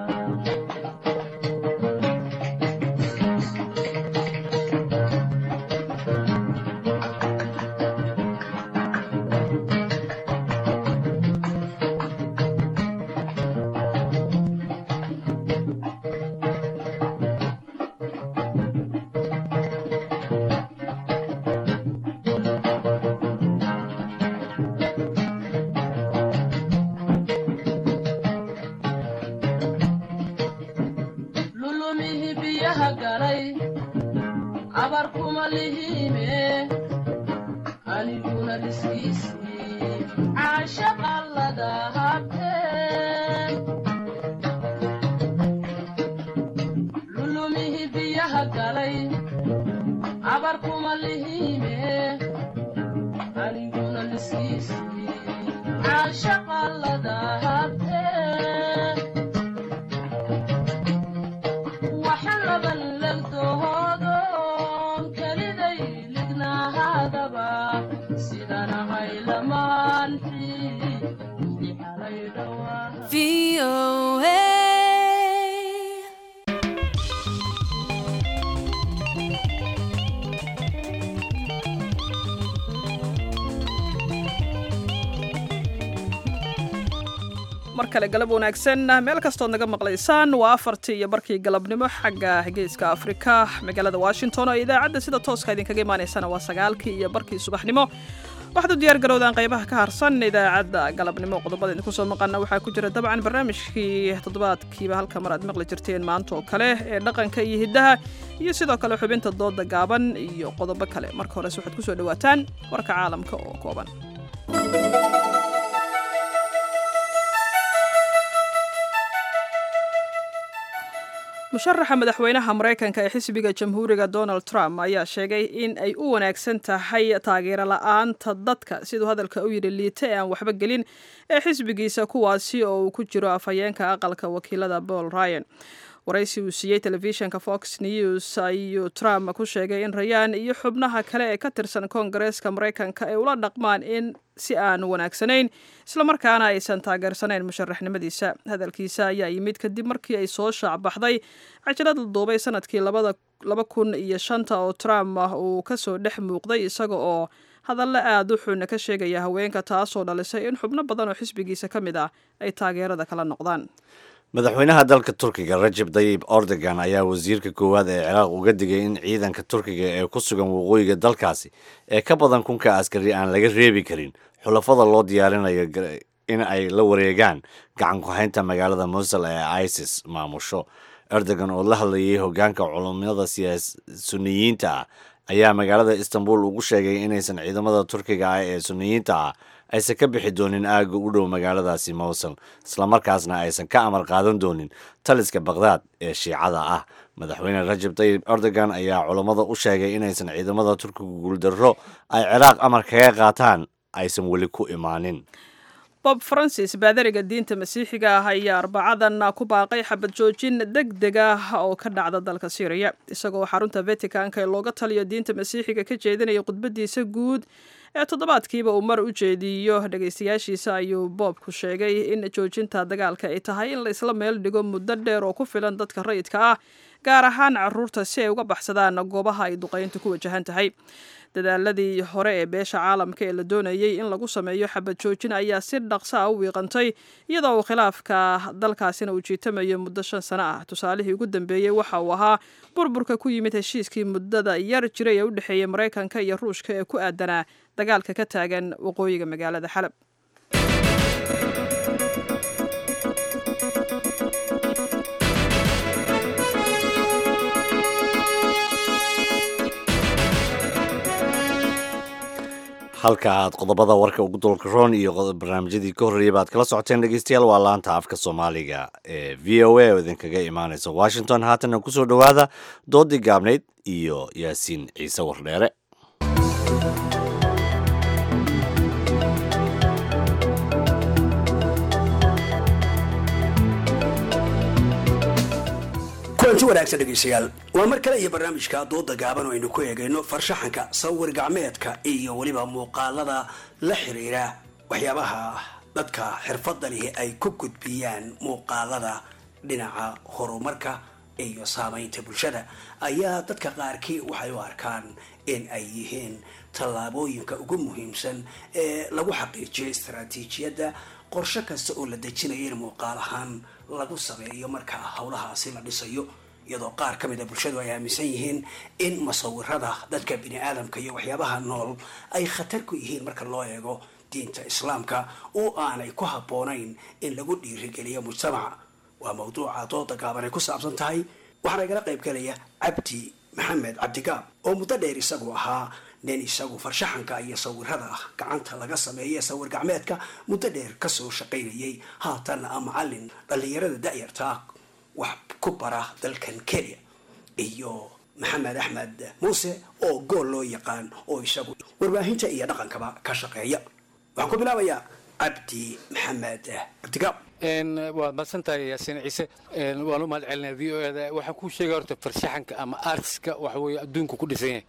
lulumihi biyaha galay abar kuma lihiime aniguna dhiskiisii caashaqa lada habteen lulumihi biyaha galay abar kuma lihiime aniguna dhiskiisii caashaqa lada habteen waxaan laban legdoodo mar kale galab wanaagsan meel kastood naga maqlaysaan waa afartii iyo barkii galabnimo xagga geeska afrika magaalada washington oo idaacadda sida tooska idinkaga imaanaysana waa sagaalkii iyo barkii subaxnimo waxaad u diyaar garowdaan qaybaha ka harsan idaacadda galabnimo qodobada idinku soo maqana waxaa ku jira dabcan barnaamijkii toddobaadkiiba halka mar aad maqli jirteen maanta oo kale ee dhaqanka iyo hiddaha iyo sidoo kale xubinta dooda gaaban iyo qodobo kale marka hores waxaad kusoo dhawaataan warka caalamka oo kooban musharaxa madaxweynaha maraykanka ee xisbiga jamhuuriga donald trump ayaa sheegay in ay u wanaagsan tahay taageero la-aanta dadka siduu hadalka u yidhi liita ee aan waxba gelin ee xisbigiisa kuwaasi oo uu ku jiro afhayeenka aqalka wakiilada paul ryan waraysi uu siiyey telefishinka fox news ayuu trump ku sheegay in rayaan iyo xubnaha kale ee ka tirsan koongareeska maraykanka ay ula dhaqmaan in si aan wanaagsanayn islamarkaana aysan taageersanayn musharaxnimadiisa hadalkiisa ayaa yimid kadib markii ay soo shaacbaxday cajalad la duubay sanadkii laba kun iyo shanta oo trump uu kasoo dhex muuqday isaga oo hadallo aada u xun ka sheegaya haweenka taasoo dhalisay in xubno badan oo xisbigiisa ka mid ah ay taageerada kala noqdaan madaxweynaha dalka turkiga rajab dayib ordogan ayaa wasiirka koowaad ee ciraaq uga digay in ciidanka turkiga ee ku sugan waqooyiga dalkaasi ee ka badan kunka askari aan laga reebi karin xulafada loo diyaarinayo in ay la wareegaan gacan ku-haynta magaalada musul ee isis maamusho erdogan oo la hadlayay hogaanka culummada suniyiinta ah ayaa magaalada istanbul ugu sheegay inaysan ciidamada turkiga ah ee suniyiinta ah aysan ka bixi doonin aagga u dhow magaaladaasi mowsul islamarkaasna aysan ka amar qaadan doonin taliska bakhdad ee shiicada ah madaxweyne rajab tayib erdogan ayaa culammada u sheegay inaysan ciidamada turkiga guuldarro ay ciraaq amar kaga qaataan aysan weli ku imaanin bob francis baadariga diinta masiixiga ah ayaa arbacadan ku baaqay xabad joojin deg deg ah oo ka dhacda dalka syriya isagoo xarunta vaticanka ee looga taliyo diinta masiixiga ka jeedinaya khudbadiisa guud ee toddobaadkiiba uu mar u jeediyo dhegaystayaashiisa ayuu boobku sheegay in joojinta dagaalka ay tahay in la isla meel dhigo muddo dheer oo ku filan dadka rayidka ah gaar ahaan caruurta si ay uga baxsadaan goobaha ay duqayntu ku wajahan tahay dadaaladii hore ee beesha caalamka ee la doonayey in lagu sameeyo xabad joojin ayaa si dhaqsa a u wiiqantay iyadoo uu khilaafka dalkaasina uu jiitamayo muddo shan sano ah tusaalihii ugu dambeeyey waxa uu ahaa burburka ku yimid heshiiskii muddada yar jiray ee u dhexeeyey maraykanka iyo ruushka ee ku aadanaa dagaalka ka taagan waqooyiga magaalada xalab halka aad qodobada warka ugu dolkaroon iyo barnaamijyadii ka horreeyay baad kala socoteen dhegeystayaal waa laanta afka soomaaliga ee v o a oo idinkaga imaaneysa washington haatanna kusoo dhowaada doodii gaabnayd iyo yaasiin ciise wardheere kulanti wanaagsan dhegeystayaal waa mar kale iyo barnaamijka dooda gaaban oo aynu ku eegayno farshaxanka sawir gacmeedka iyo weliba muuqaalada la xiriira waxyaabaha dadka xirfadda lihi ay ku gudbiyaan muuqaalada dhinaca horumarka iyo saamaynta bulshada ayaa dadka qaarkii waxay u arkaan in ay yihiin tallaabooyinka ugu muhiimsan ee lagu xaqiijiyo istaraatiijiyadda qorshe kasta oo la dejinaya in muuqaal ahaan lagu sameeyo marka howlahaasi la dhisayo iyadoo qaar ka mid a bulshadu ay aaminsan yihiin in musawirada dadka bini aadamka iyo waxyaabaha nool ay khatar ku yihiin marka loo eego diinta islaamka oo aanay ku habboonayn in lagu dhiirigeliyo mujtamaca waa mawduuca dooda gaaban ay ku saabsan tahay waxaana igala qayb galaya cabdi maxamed cabdigaab oo muddo dheer isagu ahaa nin isagu farshaxanka iyo sawirada gacanta laga sameeye sawir gacmeedka muddo dheer kasoo shaqaynayay haatan a macalin dhallinyarada da-yartaa wax ku bara dalkan kenya iyo maxamed axmed muuse oo gool loo yaqaan oo isagu warbaahinta iyo dhaqankaba ka shaqeeya waxaan ku bilaabayaa cabdi maxamed cabdigaab waad madsantahay yaasiin ciise waan u mahad celinaya v o eda waxaan kuu sheegaya horta farshaxanka ama artiska waxa weeye adduunku ku dhisan yahay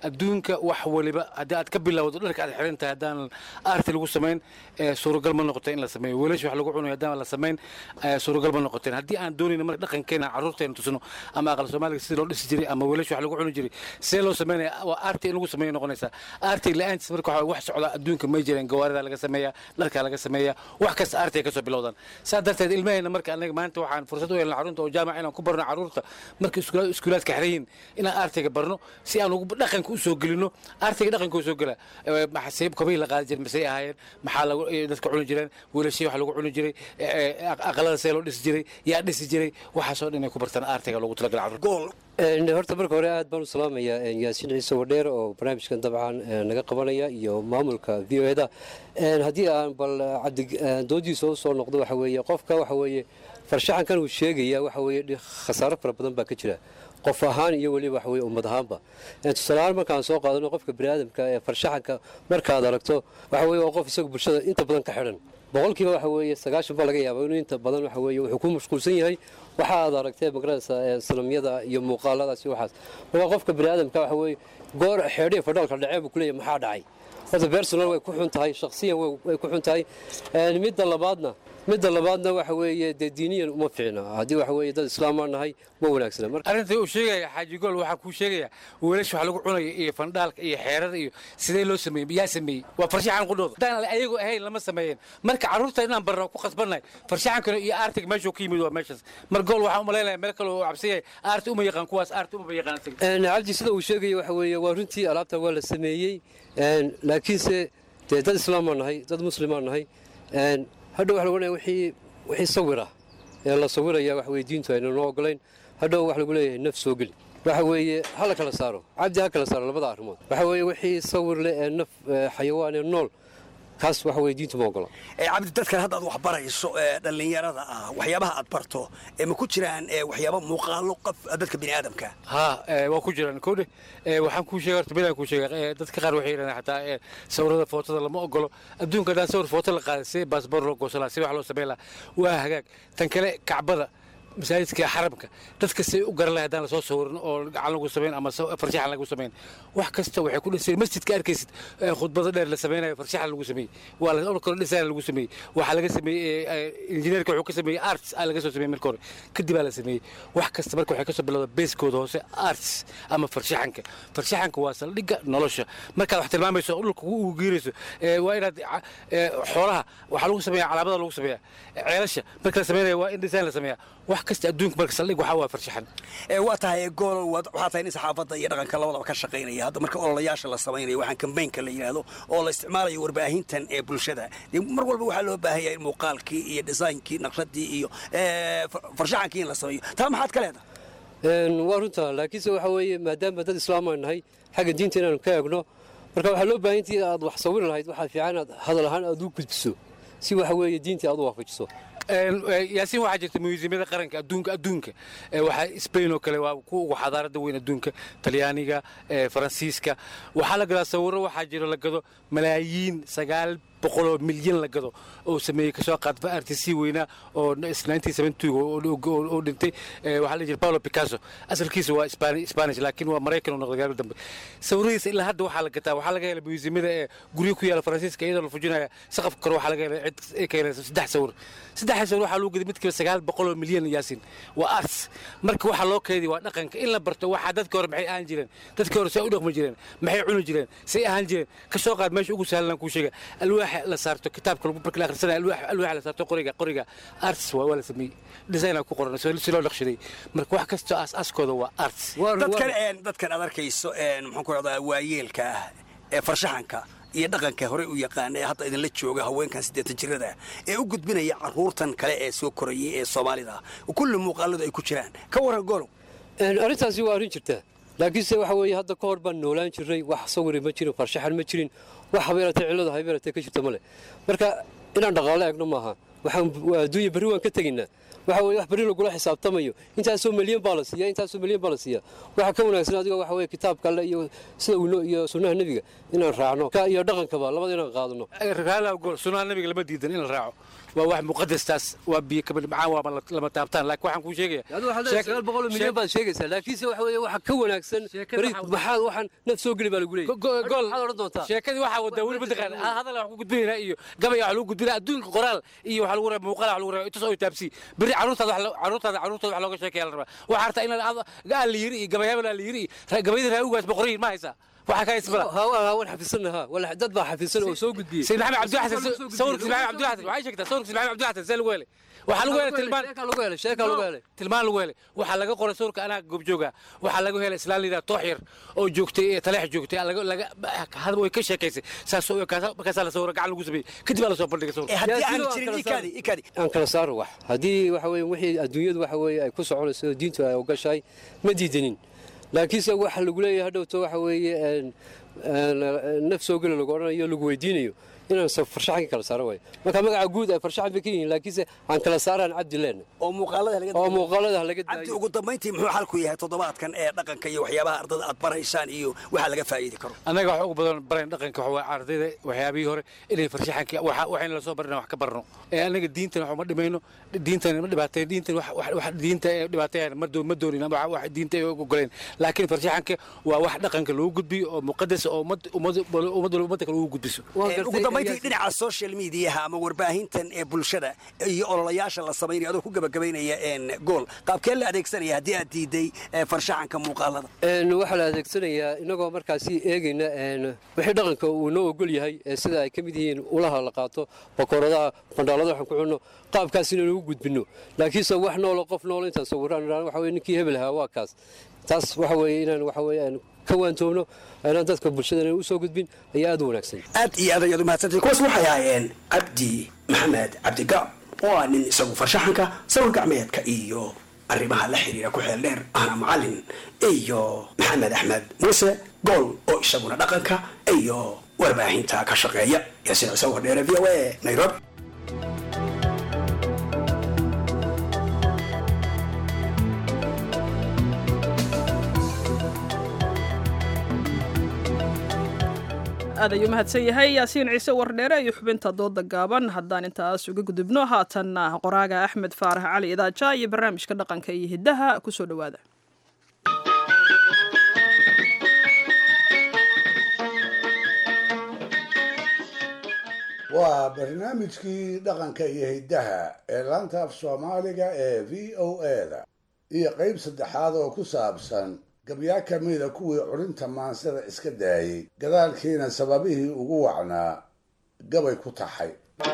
adduunka wax waliba haddii aad ka bilowdo dharka aad xiran tahay haddaan aarti lagu samayn ee, suuragal ma noqoto in la sameeyo weelasha wax lagu cunayo haddaan la samayn ee, suuragal ma noqoteen haddii aan doonayno marka dhaqankeena carruurteena tusno ama aqal soomaaliga sidii loo dhisi jiray ama weelasha wax lagu cuni jiray see loo sameynaya waa aarti in lagu sameeyo noqonaysaa aarti la-aantiis marka waxa wax socda adduunka may jireen gawaarida laga sameeyaa dharka laga sameeyaa wax kasta aarti ay kasoo bilowdaan saa darteed ilmaheena marka anaga maanta waxaan fursad u helna carruurta oo jaamac inaan ku barno carruurta marka iskula- iskuulaadka xiran yihiin inaan aartiga barno si aan ugu dhaqanka u soo gelino aartiga dhaqanka u soo gela Eh, maxaa kobihii la qaadi jiray masay ahaayeen maxaa lagu eh, dadka cuni jireen weelashii wax lagu cuni jiray eh, eh, aq- aqalada see loo dhisi jiray yaa dhisi jiray waxaasoo dhan inay ku bartaan aartiga loogu talagala carruurta Een, horta marka hore aad baan u salaamayaa een, yaasiin ciise wadheer oo barnaamijkan dabcan een, naga qabanaya iyo maamulka v o eda haddii aan bal cabdi een, doodiisa u soo noqdo waxa weeye qofka waxa weeye farshaxankan uu sheegaya waxa weeye dhi- khasaaro fara badan baa ka jira qof ahaan iyo weliba waxa weye ummad ahaanba Een, tusaale ahaan markaan soo qaadano qofka biniaadamka ee farshaxanka markaad aragto waxa weeye waa qof isaga bulshada inta badan ka xidhan boqolkiiba waxa weeye sagaashan baa laga yaabaa inuu inta badan waxa weeye wuxuu ku mashquulsan yahay waxa aad aragtee magaranaysa ee sanamyada iyo muuqaaladaas iyo waxaas marka qofka biniaadamka waxa weeye goor xeedhiya fadhaalka dhacee buu kuleeyahay maxaa dhacay horta personal way ku xun tahay shakhsiyan way way ku xun tahay Een, midda labaadna midda labaadna waxa weeye dee diiniyan uma fiicna haddii waxa weeye dad islaamaan nahay ma wanaagsana marka arrinta uu sheegaya xaaji gool waxaa kuu sheegaya weelasha wax lagu cunayo iyo fandhaalka iyo xeerada iyo sidee loo sameeyey yaa sameeyey waa farshaxan qudhooda haddaan ayagu ahayn lama sameeyeen marka carruurta inaan barno ku khasbannahay farshaxankana iyo aartiga meeshuu ka yimid waa meeshaas mar gool waxaan u malaynaya meel kale oo cabsan yahay aarti uma yaqaan kuwaas aarti uma yaqaan isaga Een, cabdi sida uu sheegaya waxa weeye waa runtii alaabta waa la sameeyey Een, laakiinse dee dad islaamaan nahay dad muslimaan nahay Een, hadhow waxa lagu leeyahay wixii wixii sawira ee la sawiraya waxa weye diintu ayna noo ogolayn hadhow waxa lagu leeyahay naf soo geli waxa weeye ha la kala saaro cabdi ha kala saaro labada arrimood waxa weeye wixii sawir leh ee naf ee xayawaan ee nool kaas waxa weeye diintu ma ogola ee cabdi dadkan hadda aad wax barayso ee dhallinyarada ah waxyaabaha aad barto ee ma ku jiraan ee waxyaaba muuqaalo qof dadka bini'aadamka haa ee, waa ku jiraan kowdhe ee, waxaan kuu sheegay horta midaan kuu sheegay ee, dadka qaar waxay yidhahdaan xataa ee, sawirada footada lama ogolo adduunka haddaan sawir footo la qaaday si baasboor loo goosan lahaa si wax loo samayn lahaa waa hagaag tan kale kacbada masaajidka xaramka dadka say u garan lahay haddaan lasoo sawirin oo gacan lagu samayn ama sa- farshaxan lagu samayn wax kasta waxay ku dhisay masjidka arkaysid ee, khudbado dheer la samaynayo farshaxan lagu sameeyey waa la kale dhisaan lagu sameeyey waxaa laga sameeyey ee, ee, injineerka wuxuu ka sameeyey arts aa laga soo sameeyey marka hore kadib aa la sameeyey wax kasta marka waxay ka soo bilowda beeskooda hoose arts ama farshaxanka farshaxanka waa saldhigga nolosha markaad wax tilmaamayso oo dhulka ugu geerayso ee, waa inaad ca- ee, xoolaha waxaa lagu sameeya calaamada lagu sameeya ceelasha marka la sameynaya waa in design la sameeya wax kasta adduunka marka saldhig waxaa waa farshaxan ee waa tahay gool waad- waxaa tahay nin saxaafadda iyo dhaqanka labadaba ka shaqaynaya hadda marka ololayaasha la samaynayo waxaan kambaynka la yidhaahdo oo la isticmaalayo warbaahintan ee bulshada dee mar walba waxaa loo baahan yahay in muuqaalkii iyo dhisaynkii naqshadii iyo ee, far- farshaxankii in la sameeyo taa maxaad ka leedahay Een, waa runta laakiinse waxa weeye maadaama dad islaamaan nahay xagga diinta inaanu ka eegno marka waxaa loo baahan intii aad wax sawiri lahayd waxaa fiican inaad hadal ahaan aad u gudbiso si waxa weeye diintii aad u waafajiso Een, ee, yaasiin waxaa jirta museumyada qaranka adduunka adduunka ee, waxaa spain oo kale waa kuwa ugu xadaarada weyn adduunka talyaaniga ee, faransiiska waxaa la gadaa sawiro waxaa jiro la gado malaayiin sagaal boqoloo milyan la gado oo sameeyey kasoo qaad artc weynaa oo oo dhintay ee, waxaa la jira paulo picasso asalkiisa waa Spani- spanish laakiin waa maraykan oo noqday gaari dambe sawiradiisa ilaa hadda waxaa la gataa waxaa laga helay museumyada ee guryo ku yaala faransiiska iyadoo la fujinaya saqafka kore waxaa laga helay cid ay ka helaysa saddex sawir saddex sawir waxaa lagu gaday midkiiba sagaal boqoloo milyan yaasin waa arts marka waxaa loo keediy waa dhaqanka in la barto waxaa dadka hore maxay ahaan jireen dadka hore say u dhaqmi jireen maxay cuni jireen say ahaan jireen ka soo qaad meesha ugu sahlan kuu sheega alwaaxa la saarto kitaabka lagu marka la akhrisanaya alwaax alwaaxa la saarto qoriga qoriga arts waa waa la sameeyey design ku qoran si loo naqshaday marka wax kastoo aas-aaskooda waa arts dadkan een, dadkan aad arkayso een, maxaan ku rahdaa waayeelka ah ee farshaxanka iyo dhaqanka horey u yaqaana ee hadda idinla jooga haweenkan siddeetan jirada ah ee u gudbinaya carruurtan kale ee soo korayay ee soomaalida ah kulli muuqaaladu ay ku jiraan ka waran golow Een, arrintaasi waa arrin jirta laakiinse waxa weeye hadda ka hor baan noolaan jirnay wax sawiri ma jirin farshaxan ma jirin wax habeeratee cillada habeeratee ka jirta male marka inaan dhaqaalo eegno maaha waxaan waa adduunya berri waan ka tegaynaa waxa weeye wax berri lagula xisaabtamayo intaasoo milyan baa la siiya intaasoo milyan baa la siiya waxa ka wanaagsan adiga waxa weeye kitaabka alle iyo sida uu noo- iyo sunnaha nebiga inaan raacno ka iyo dhaqankaba labada inaan qaadano raala gol sunnaha nabiga lama diidan in la raaco waa wax muqadastaas waa biyo kaba dhibcaan waa lama taabtaan laakiin waxaan kuu sheegaya adu waxaad leedahay sagaal boqol oo milyan baad sheegaysaa laakiinse waxa weeye waxa ka wanaagsan bari maxaad waxaan naf soo geli baa lagu leeyahay gool maxaad odhan doontaa sheekadii waxaa wadaa weli mataqaan hadal wax ku gudbinaynaa iyo gabaya wax lagu gudbinaa adduunka qoraal iyo wax lagu rabaa muuqaal wax lagu rabaa intaas oo taabsi beri caruurtaada wax caruurtaada caruurtaada wax looga sheekeeya la rabaa waxaa rabtaa inaad gaal la yiri iyo gabayaba la yiri gabayada raawugaas boqoriin ma haysaa waxaa ka haysbala waan xafidsannaha wala dad baa xafidsan oo soo gudbiyey sayid maxamed cabdi xasan sawirkiis maxamed cabdi xasan waxay sheegtaa sawirkiis maxamed cabdi xasan see lagu helay waxaa lagu helay tilmaan lagu helay sheeka lagu helay tilmaan lagu helay waxaa laga qoray sawirka anaa goobjooga waxaa lagu helay islaan liidaa toox yar oo joogtay taleex joogtay laga laga hadal way ka sheekaysay saas oo markaasaa la sawira gacan lagu sameeyey kadib aa la soo bandhigay sawirka haddii aan jirin ikadi ikadi aan kala saaro wax haddii waxa weeye wixii adduunyadu waxa weeye ay ku soconayso diintu ay ogashahay ma diidanin laakiinse waxa lagu leeyahay hadhowto waxa weeye naf soo geli lagu odhanayo lagu weydiinayo inaan farshaxanka kala saaro waayo marka magaca guud ay farshaxan bay ka yihiin laakiinse aan kala saaraan cabdi leen oo muuqaalada laga oo muuqaalada laga cabdi ugu dambayntii muxuu xalku yahay toddobaadkan ee dhaqanka iyo waxyaabaha ardada aad baraysaan iyo waxa laga faa'iidi karo annaga waxa ugu badan barayn dhaqanka waxa ardayda waxyaabihii hore inay farshaxanka waxa waxayna la soo barana wax ka barno ee annaga diintan wax ma dhimayno diintan ma dhibaateen diintan wax wax diinta ee dhibaateen ma doon ma doonin wax wax diinta ay ogoleen laakiin farshaxanka waa wax dhaqanka lagu gudbiyo oo muqadas oo ummad ummad ummad ummad kale lagu gudbiso ugu dambayntii dhinaca social mediaha ama warbaahintan ee bulshada iyo ololayaasha la samaynayo adoo ku gabagabaynaya gool qaabkee la adeegsanaya haddii aad diiday farshaxanka muuqaalada waxaa la adeegsanayaa inagoo markaasi eegayna wixii dhaqanka uu noo ogol yahay sida ay ka mid yihiin ulaha la qaato bakooradaha bandhaalada waxaan ku cunno qaabkaas inaynu u gudbinno laakiinse wax noolo qof noolo intaan sawiraan waxa weye ninkii hebel ahaa waa kaas taas waxa weeye inaan waxa weeye aan ka waantoobno inaan dadka bulshadana u soo gudbin ayaa aad u wanaagsan aad iyo aad ayaad u mahadsantay kuwaas waxay ahaayeen cabdi maxamed cabdigaab oo ah nin isagu farshaxanka sawir gacmeedka iyo arrimaha la xiriira ku xeel dheer ahna macallin iyo maxamed axmed muuse gool oo isaguna dhaqanka iyo warbaahinta ka shaqeeya yaasiin ciise wardheere v o a nairobi aad ayuu mahadsan yahay yaasiin ciise wardheere iyo xubinta dooda gaaban haddaan intaas uga gudubno haatanna qoraaga axmed faarax cali idaaja iyo barnaamijka dhaqanka iyo hiddaha kusoo dhowaada waa barnaamijkii dhaqanka iyo hiddaha ee laanta af soomaaliga ee v o a-da iyo qayb saddexaad oo ku saabsan gabyaa ka mida kuwii curinta maansada iska daayey gadaalkiina sababihii ugu wacnaa gabay ku taxay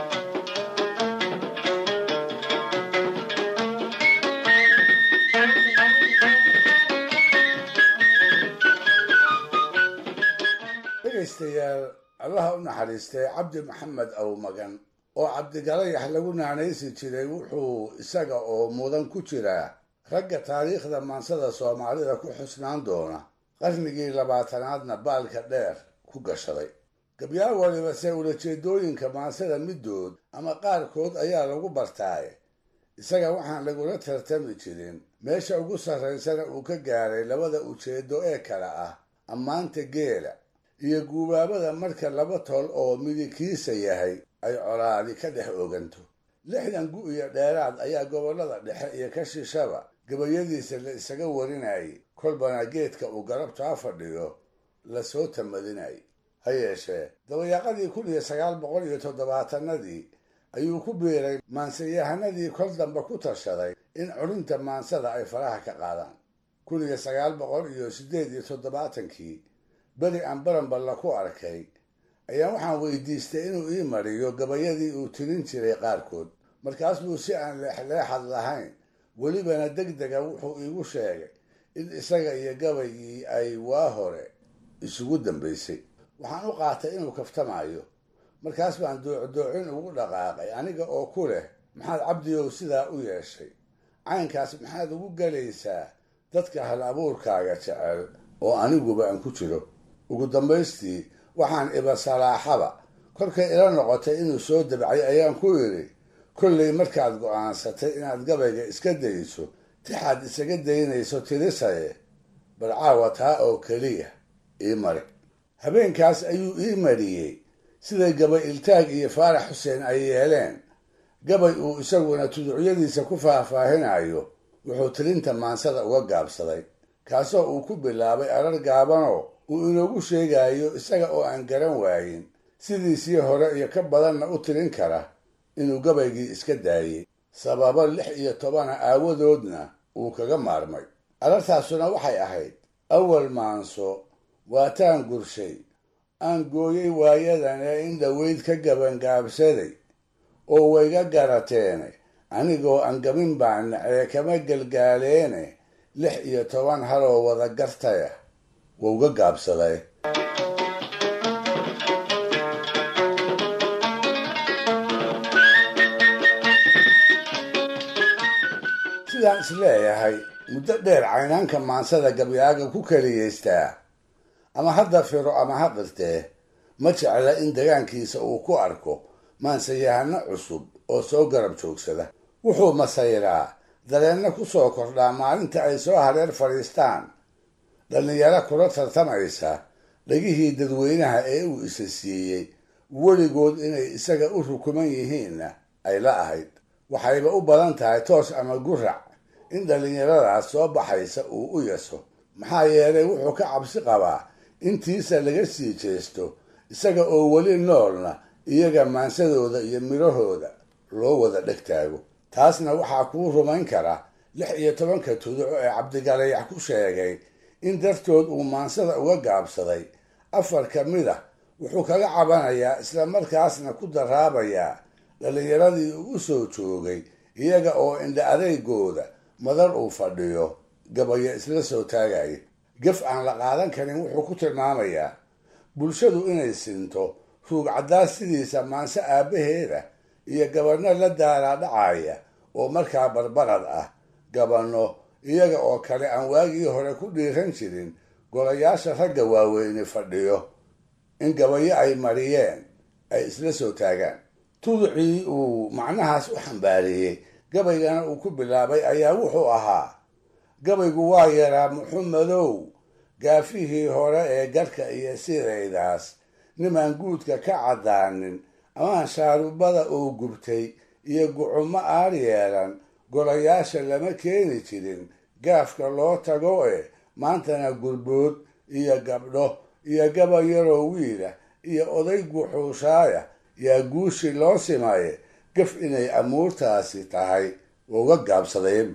dhegaystayaal allaha u naxariistay cabdi maxamed awmagan oo cabdigalayax lagu naanaysi jiray wuxuu isaga oo mudan ku jiraa ragga taariikhda maansada soomaalida ku xusnaan doona qarnigii labaatanaadna baalka dheer ku gashaday gabyaa waliba se ulajeedooyinka maansada middood ama qaarkood ayaa lagu bartaaye isaga waxaan lagula tartami jirin meesha ugu sarraysana uu ka gaaray labada ujeedo ee kale ah ammaanta geela iyo guubaabada marka laba tol oo midikiisa yahay ay colaadi ka dhex oganto lixdan gu iyo dheeraad ayaa gobollada dhexe iyo ka shishaba gabayadiisa la isaga warinayay kolbana geedka uu garabtaa fadhiyo lasoo tamadinayay ha yeeshee dabayaaqadii kun iyo sagaal boqol iyo toddobaatanadii ayuu ku biiray maansayahanadii kol dambe ku tashaday in curinta maansada ay faraha ka qaadaan kun iyo sagaal boqol iyo siddeed iyo toddobaatankii beri aan baranballa ku arkay ayaa waxaan weydiistay inuu ii mariyo gabayadii uu tirin jiray qaarkood markaas buu si aan leexleexad lahayn welibana deg dega wuxuu iigu sheegay in isaga iyo gabaygii ay waa hore isugu dambaysay waxaan u qaatay inuu kaftamayo markaas baan doocdoocin ugu dhaqaaqay aniga oo ku leh maxaad cabdiyow sidaa u yeeshay caynkaas maxaad ugu galaysaa dadka hal abuurkaaga jecel oo aniguba aan ku jiro ugu dambaystii waxaan iba salaaxaba kolkay ila noqotay inuu soo dabcay ayaan ku idhi kollay markaad go'aansatay inaad gabayga iska dayso tixaad isaga daynayso tirisaye bal caawa taa oo keliya ii mari habeenkaas ayuu ii mariyey siday gabay iltaag iyo faarax xuseen ay yeeleen gabay uu isaguna tuducyadiisa ku faahfaahinayo wuxuu tirinta maansada uga gaabsaday kaasoo uu ku bilaabay arar gaabanoo uu inoogu sheegayo isaga oo aan garan waayin sidiisii hore iyo ka badanna u tirin kara inuu gabaygii iska daayey sababo lix iyo tobana aawadoodna uu kaga maarmay arartaasuna waxay ahayd awal maanso waataan gurshay aan gooyey waayadan ee in dhoweyd ka gabangaabsaday oo wayga garateene anigoo aan gabin baan nacee kama gelgaaleene lix iyo toban haloo wada gartaya wauga gaabsaday sidaan isleeyahay muddo dheer caynaanka maansada gabyaaga ku keliyaystaa ama hadda firo ama ha qirtee ma jecla in degaankiisa uu ku arko maansayahano cusub oo soo garab joogsada wuxuu masayraa dareenna ku soo kordhaa maalinta ay soo hareer fadhiistaan dhallinyaro kula tartamaysa dhegihii dadweynaha ee uu isa siiyey weligood inay isaga u rukuman yihiinna ay la ahayd waxayba u badan tahay toos ama gurac in dhallinyaradaas soo baxaysa uu u yaso maxaa yeelay wuxuu ka cabsi qabaa intiisa laga sii jeesto isaga oo weli noolna iyaga maansadooda iyo midhahooda loo wada dheg taago taasna waxaa kuu rumayn kara lix iyo tobanka tuduco ee cabdigalayax ku sheegay in dartood uu maansada uga gaabsaday afar ka mid a wuxuu kaga cabanayaa isla markaasna ku daraabayaa dhallinyaradii uu u soo joogay iyaga oo indha adeygooda madar uu fadhiyo gabayo isla soo taagaya gaf aan la qaadan karin wuxuu ku tilmaamayaa bulshadu inay sinto ruug caddaas sidiisa maanse aabbaheeda iyo gabanno la daaraa dhacaya oo markaa barbarad ah gabanno iyaga oo kale aan waagii hore ku dhiiran jirin golayaasha ragga waaweyni fadhiyo in gabayo ay mariyeen ay isla soo taagaan tuducii uu macnahaas u xambaariyey gabaygana uu ku bilaabay ayaa wuxuu ahaa gabaygu waa yaraa muxumedow gaafihii hore ee garhka iyo sidaydaas nimaan guudka ka caddaanin amaan shaarubada uu gubtay iyo gucumo aar yeelan golayaasha lama keeni jirin gaafka loo tago e maantana gurbood iyo gabdho iyo gaba yaroo wiila iyo oday guxuushaaya yaa guushi loo simaye gaf inay amuurtaasi tahay uga gaabsadeen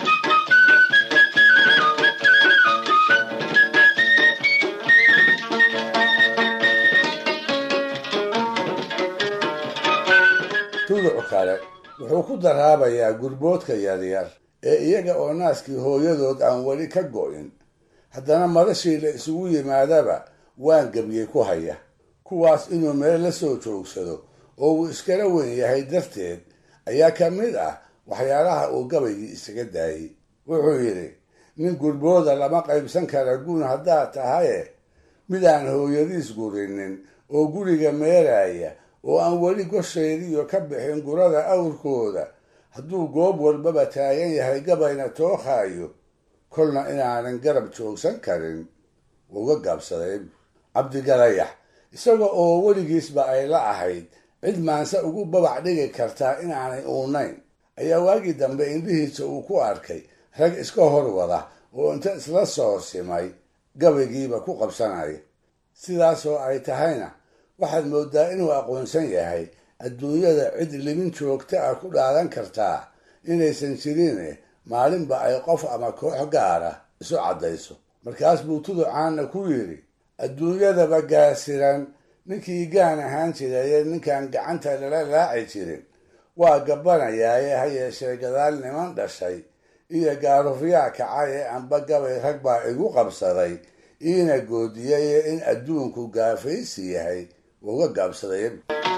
tuduc kale wuxuu ku daraabayaa gurboodka yaryar ee iyaga oo naaskii hooyadood aan weli ka go'in haddana madashii la isugu yimaadaba waan gebyey ku haya kuwaas inuu meel la soo joogsado oo uu iskala weyn yahay darteed ayaa ka mid ah waxyaalaha uu gabaygii isaga daayey wuxuu yidhi nin gurbooda lama qaybsan kara guun haddaad tahaye midaan hooyadiis gurinin oo guriga meeraya oo aan weli gosheediyo ka bixin gurada awrkooda hadduu goob walbaba taagan yahay gabayna tookhaayo kolna inaanan garab joogsan karin uga gaabsaday cabdigalayax isaga oo weligiisba ay la ahayd cid maanse ugu babac dhigi kartaa inaanay uunayn ayaa waagii dambe indhihiisa uu ku arkay rag iska hor wada oo inta isla soo simay gabaygiiba ku qabsanaya sidaasoo ay tahayna waxaad moodaa inuu aqoonsan yahay adduunyada cid libin joogta ah ku dhaadan kartaa inaysan jirine maalinba ay qof ama koox gaara isu caddayso markaas buu tuducaana ku yidhi adduunyadaba gaasiran ninkii gaan ahaan jiraye ninkaan gacanta lala laaci jirin waa gabanayaaye ha yeeshee gadaal niman dhashay iyo gaarufyaa kacay ee amba gabay rag baa igu qabsaday iina goodiyaye in adduunku gaafaysi yahay uga gaabsaday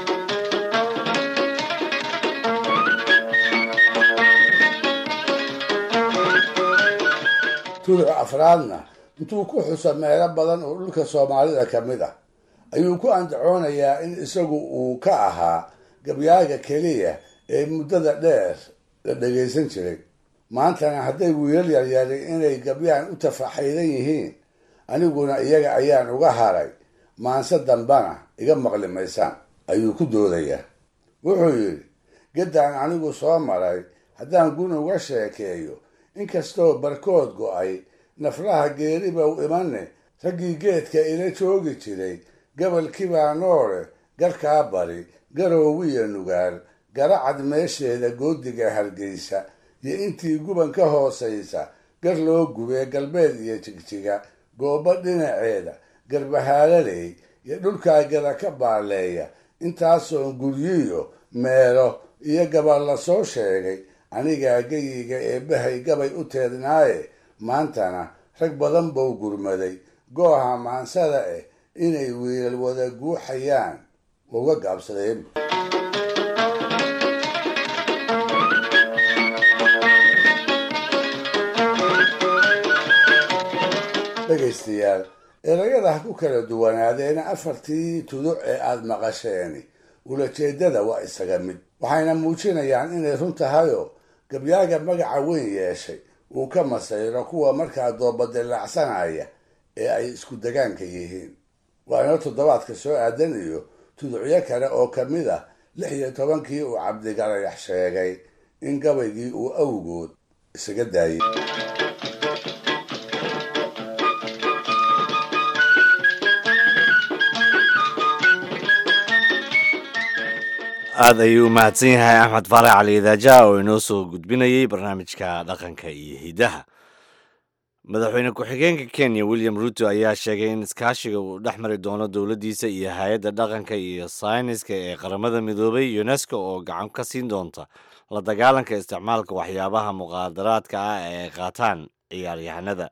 tuduc afraadna intuu ku xuso meelo badan oo dhulka soomaalida ka mid ah ayuu ku andacoonayaa in isagu uu ka ahaa gabyaaga keliya ee muddada dheer la dhagaysan jiray maantana hadday wiilal yaryari inay gabyaan u tafaxaydan yihiin aniguna iyaga ayaan uga haray maanse dambana iga maqli maysaan ayuu ku doodayaa wuxuu yidhi gaddaan anigu soo maray haddaan gun uga sheekeeyo inkastoo barkood go'ay naflaha geeriba u imanne raggii geedka ila joogi jiray gabalkibaa noole garkaa bari garoowiya nugaal garacad meesheeda goodiga hargeysa iyo intii guban ka hoosaysa gar loo gubee galbeed iyo jigjiga goobo dhinaceeda garbahaalaley iyo dhulkaa gala ka baaleeya intaasoon guryiyo meelo iyo gabal la soo sheegay anigaa geyiga eebbahay gabay u teednaaye maantana rag badan buu gurmaday gooha maansada eh inay wiilal wada guuxayaan uga gaabsadeen dhegaystayaal erayada ha ku kala duwanaadeena afartii tuduc ee aada maqasheeni ulajeedada waa isaga mid waxayna muujinayaan inay run tahayoo gabyaaga magaca weyn yeeshay uu ka masayro kuwa markaa doobadilacsanaya ee ay isku degaanka yihiin waana toddobaadka soo aadan iyo tuducyo kale oo ka mid ah lix iyo tobankii uu cabdigalayax sheegay in gabaygii uu awgood isaga daayay aada ayuu u mahadsan yahay axmed faarax cali idaaja oo inoo soo gudbinayay barnaamijka dhaqanka iyo hidaha madaxweyne ku-xigeenka kenya william ruto ayaa sheegay in iskaashiga uu dhex mari doono dowladdiisa iyo hay-adda dhaqanka iyo sayniska ee qaramada midoobay unesco oo gacan ka siin doonta la dagaalanka isticmaalka waxyaabaha muqaadaraadka ah ee ay qaataan ciyaaryahanada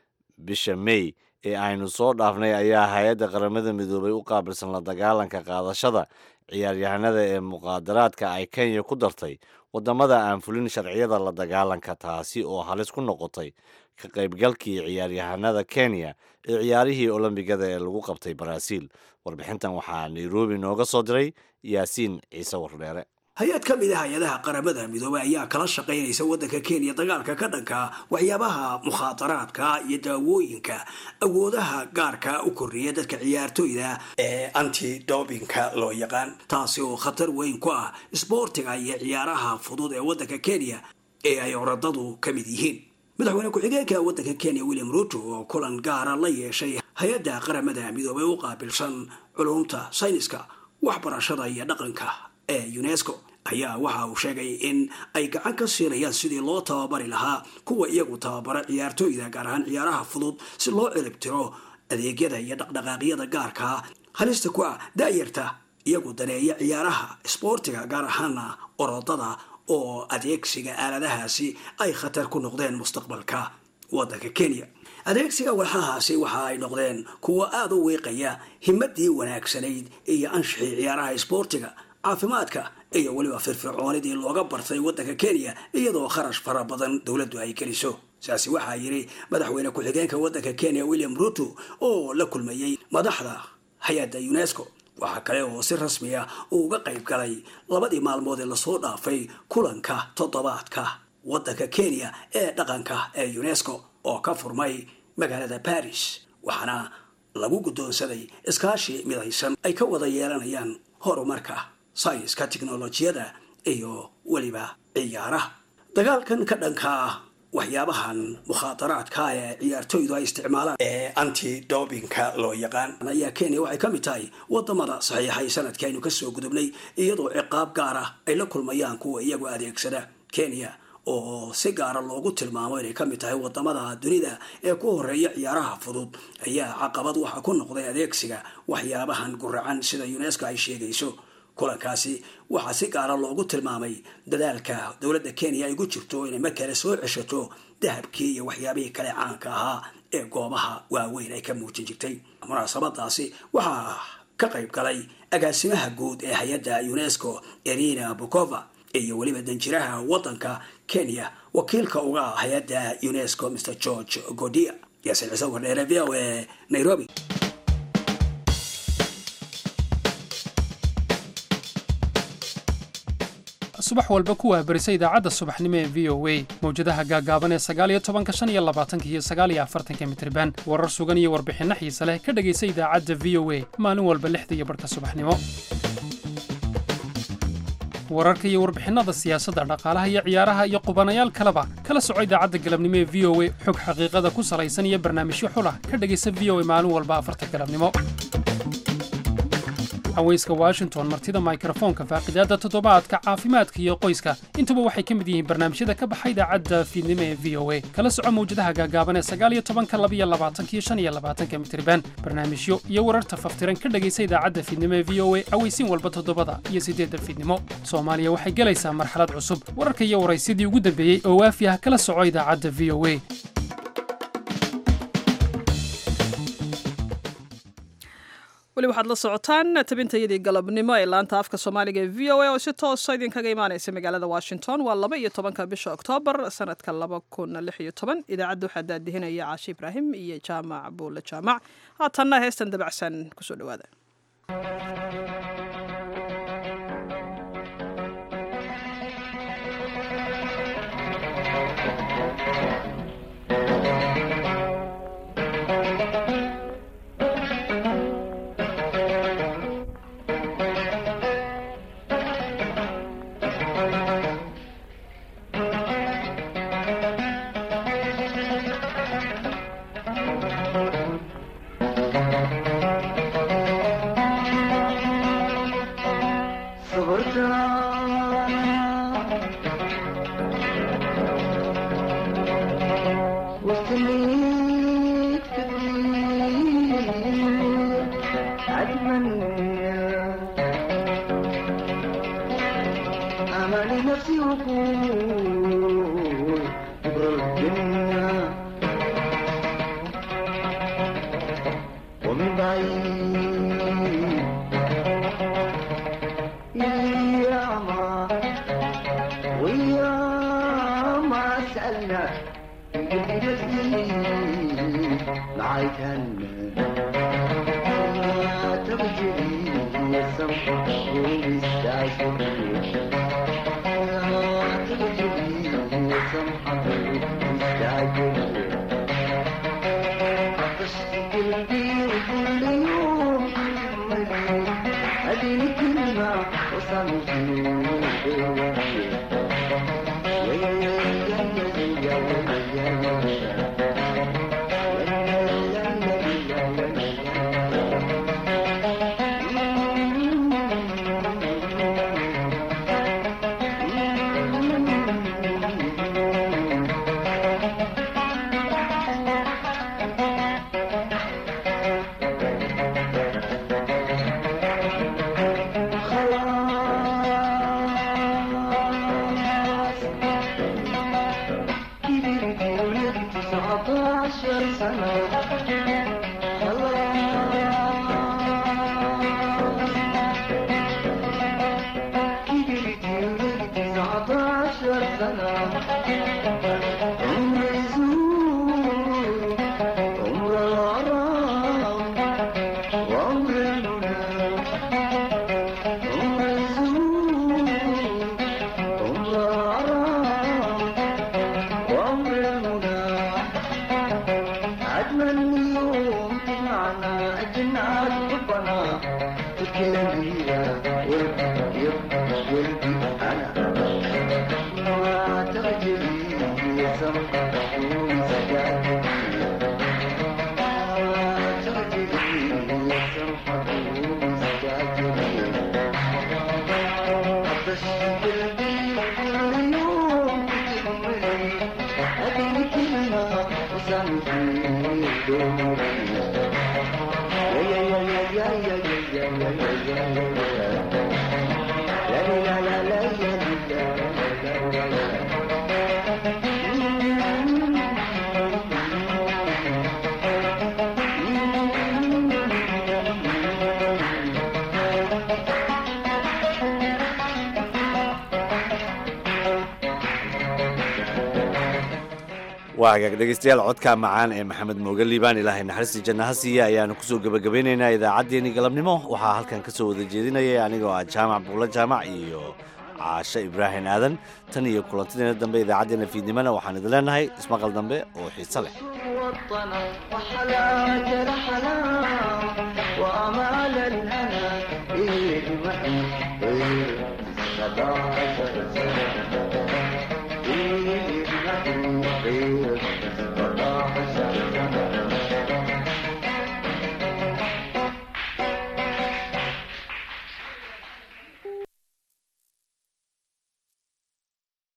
bisha may ee aynu soo dhaafnay ayaa hay-adda qaramada midoobay u qaabilsan la dagaalanka qaadashada ciyaaryahanada ee muqaadaraadka ay kenya ku dartay waddamada aan fulin sharciyada la dagaalanka taasi oo halis ku noqotay ka qaybgalkii ciyaaryahanada kenya ee ciyaarihii olombigada ee lagu qabtay baraaziil warbixintan waxaa nairobi nooga soo diray yaasiin ciise wardheere hay-ad ka mid a hay-adaha qaramada midoobey ayaa kala shaqaynaysa waddanka kenya dagaalka ka dhanka waxyaabaha mukhaadaraadka iyo daawooyinka awoodaha gaarka u kordhiya dadka ciyaartoyda ee anti dobinka loo yaqaan taasi oo khatar weyn ku ah isboortiga iyo ciyaaraha fudud ee waddanka kenya ee ay oradadu ka mid yihiin madaxweyne ku-xigeenka waddanka kenya william ruto oo kulan gaara la yeeshay hay-adda qaramada midoobey u qaabilsan culumta sayniska waxbarashada iyo dhaqanka ee unesco ayaa waxa uu sheegay in ay gacan ka siinayaan sidii loo tababari lahaa kuwa iyagu tababara ciyaartooyda gaar ahaan ciyaaraha fudud si loo ciribtiro adeegyada iyo dhaqdhaqaaqyada gaarkaa halista ku ah daayarta iyagu daneeya ciyaaraha isboortiga gaar ahaana orodada oo adeegsiga aaladahaasi ay khatar ku noqdeen mustaqbalka waddanka kenya adeegsiga walxahaasi waxa ay noqdeen kuwa aada u wiiqaya himadii wanaagsanayd iyo anshixii ciyaaraha isboortiga caafimaadka iyo weliba firfircoonidii looga bartay waddanka kenya iyadoo kharash fara badan dowladdu ay geliso saasi waxaa yidhi madaxweyne ku-xigeenka waddanka kenya william ruto oo la kulmayey madaxda hay-adda unesco waxaa kale oo si rasmi ah uu uga qayb galay labadii maalmood ee lasoo dhaafay kulanka toddobaadka waddanka kenya ee dhaqanka ee unesco oo ka furmay magaalada baris waxaana lagu guddoonsaday iskaashi midaysan ay ka wada yeelanayaan horumarka sayniska tiknolojiyada iyo weliba ciyaaraha dagaalkan ka dhanka ah waxyaabahan mukhaadaraadka ee ciyaartoydu ay isticmaalaan ee anti dobinka loo yaqaan ayaa kenya waxay ka mid tahay wadamada saxiixay sanadkii aynu kasoo gudubnay iyadoo ciqaab gaar ah ay la kulmayaan kuwa iyagu adeegsada kenya oo si gaara loogu tilmaamo inay ka mid tahay wadamada dunida ee ku horeeya ciyaaraha fudud ayaa caqabad waxa ku noqday adeegsiga waxyaabahan guracan sida unesco ay sheegayso kulankaasi waxaa si gaara loogu tilmaamay dadaalka dowladda kenya ay ku jirto inay mar kale soo ceshato dahabkii iyo waxyaabihii kale caanka ahaa ee goobaha waaweyn ay ka muujin jirtay munaasabadaasi waxaa ka qayb galay agaasimaha guud ee hay-adda unesco erina bukova iyo weliba danjiraha waddanka kenya wakiilka uga ah hay-adda unesco mr george godia yaasin ciise wardheere v o e nairobi subax walba ku waabarisa idaacadda subaxnimo ee v o a mawjadaha gaagaaban ee sagaaliyo tobanka shan iyo labaatanka iyo sagaaliyo afartanka mitriban warar sugan iyo warbixinno xiise leh ka dhegaysa idaacadda v o a maalin walba lixda iyo barhka subaxnimo wararka iyo warbixinada siyaasadda dhaqaalaha iyo ciyaaraha iyo qubanayaal kaleba kala soco idaacadda galabnimo ee v o a xog xaqiiqada ku salaysan iyo barnaamijyo xulah ka dhegaysa v o a maalin walba afarta galabnimo haweyska washington martida mikrofoonka faaqidaadda toddobaadka caafimaadka iyo qoyska intuba waxay ka mid yihiin barnaamijyada ka baxa idaacadda fiidnimo ee v o a kala soco mawjadaha gaagaaban ee sagaal iyo tobanka laba iyo labaatanka iyo shan iyo labaatanka mitriban barnaamijyo iyo wararta faftiran ka dhegaysa idaacadda fiidnimo ee v o a aweysiin walba toddobada iyo siddeedda fiidnimo soomaaliya waxay gelaysaa marxalad cusub wararka iyo waraysidii ugu dambeeyey oo waafi ah kala soco idaacadda v o a weli waxaad la socotaan tabintayadii galabnimo ee laanta afka soomaaliga ee v o a oo si toosa idinkaga imaanaysa magaalada washington waa laba iyo tobanka bisha oktoobar sanadka laba kun lix iyo toban idaacadda waxaa daadihinaya caashi ibraahim iyo jaamac buule jaamac haatanna heestan dabacsan kusoo dhawaada waa hagaag dhegeystayaal codka macaan ee maxamed mooge liibaan ilaahay naxariistii janna ha siiya ayaanu kusoo gebagabeynaynaa idaacaddeenii galabnimo waxaa halkan ka soo wada jeedinayay anigoo ah jaamac buulo jaamac iyo caashe ibraahim aadan tan iyo kulantideena dambe idaacaddeena fiidnimona waxaan idin leenahay ismaqal dambe oo xiise leh وحلا جرحنا وأمال الهوى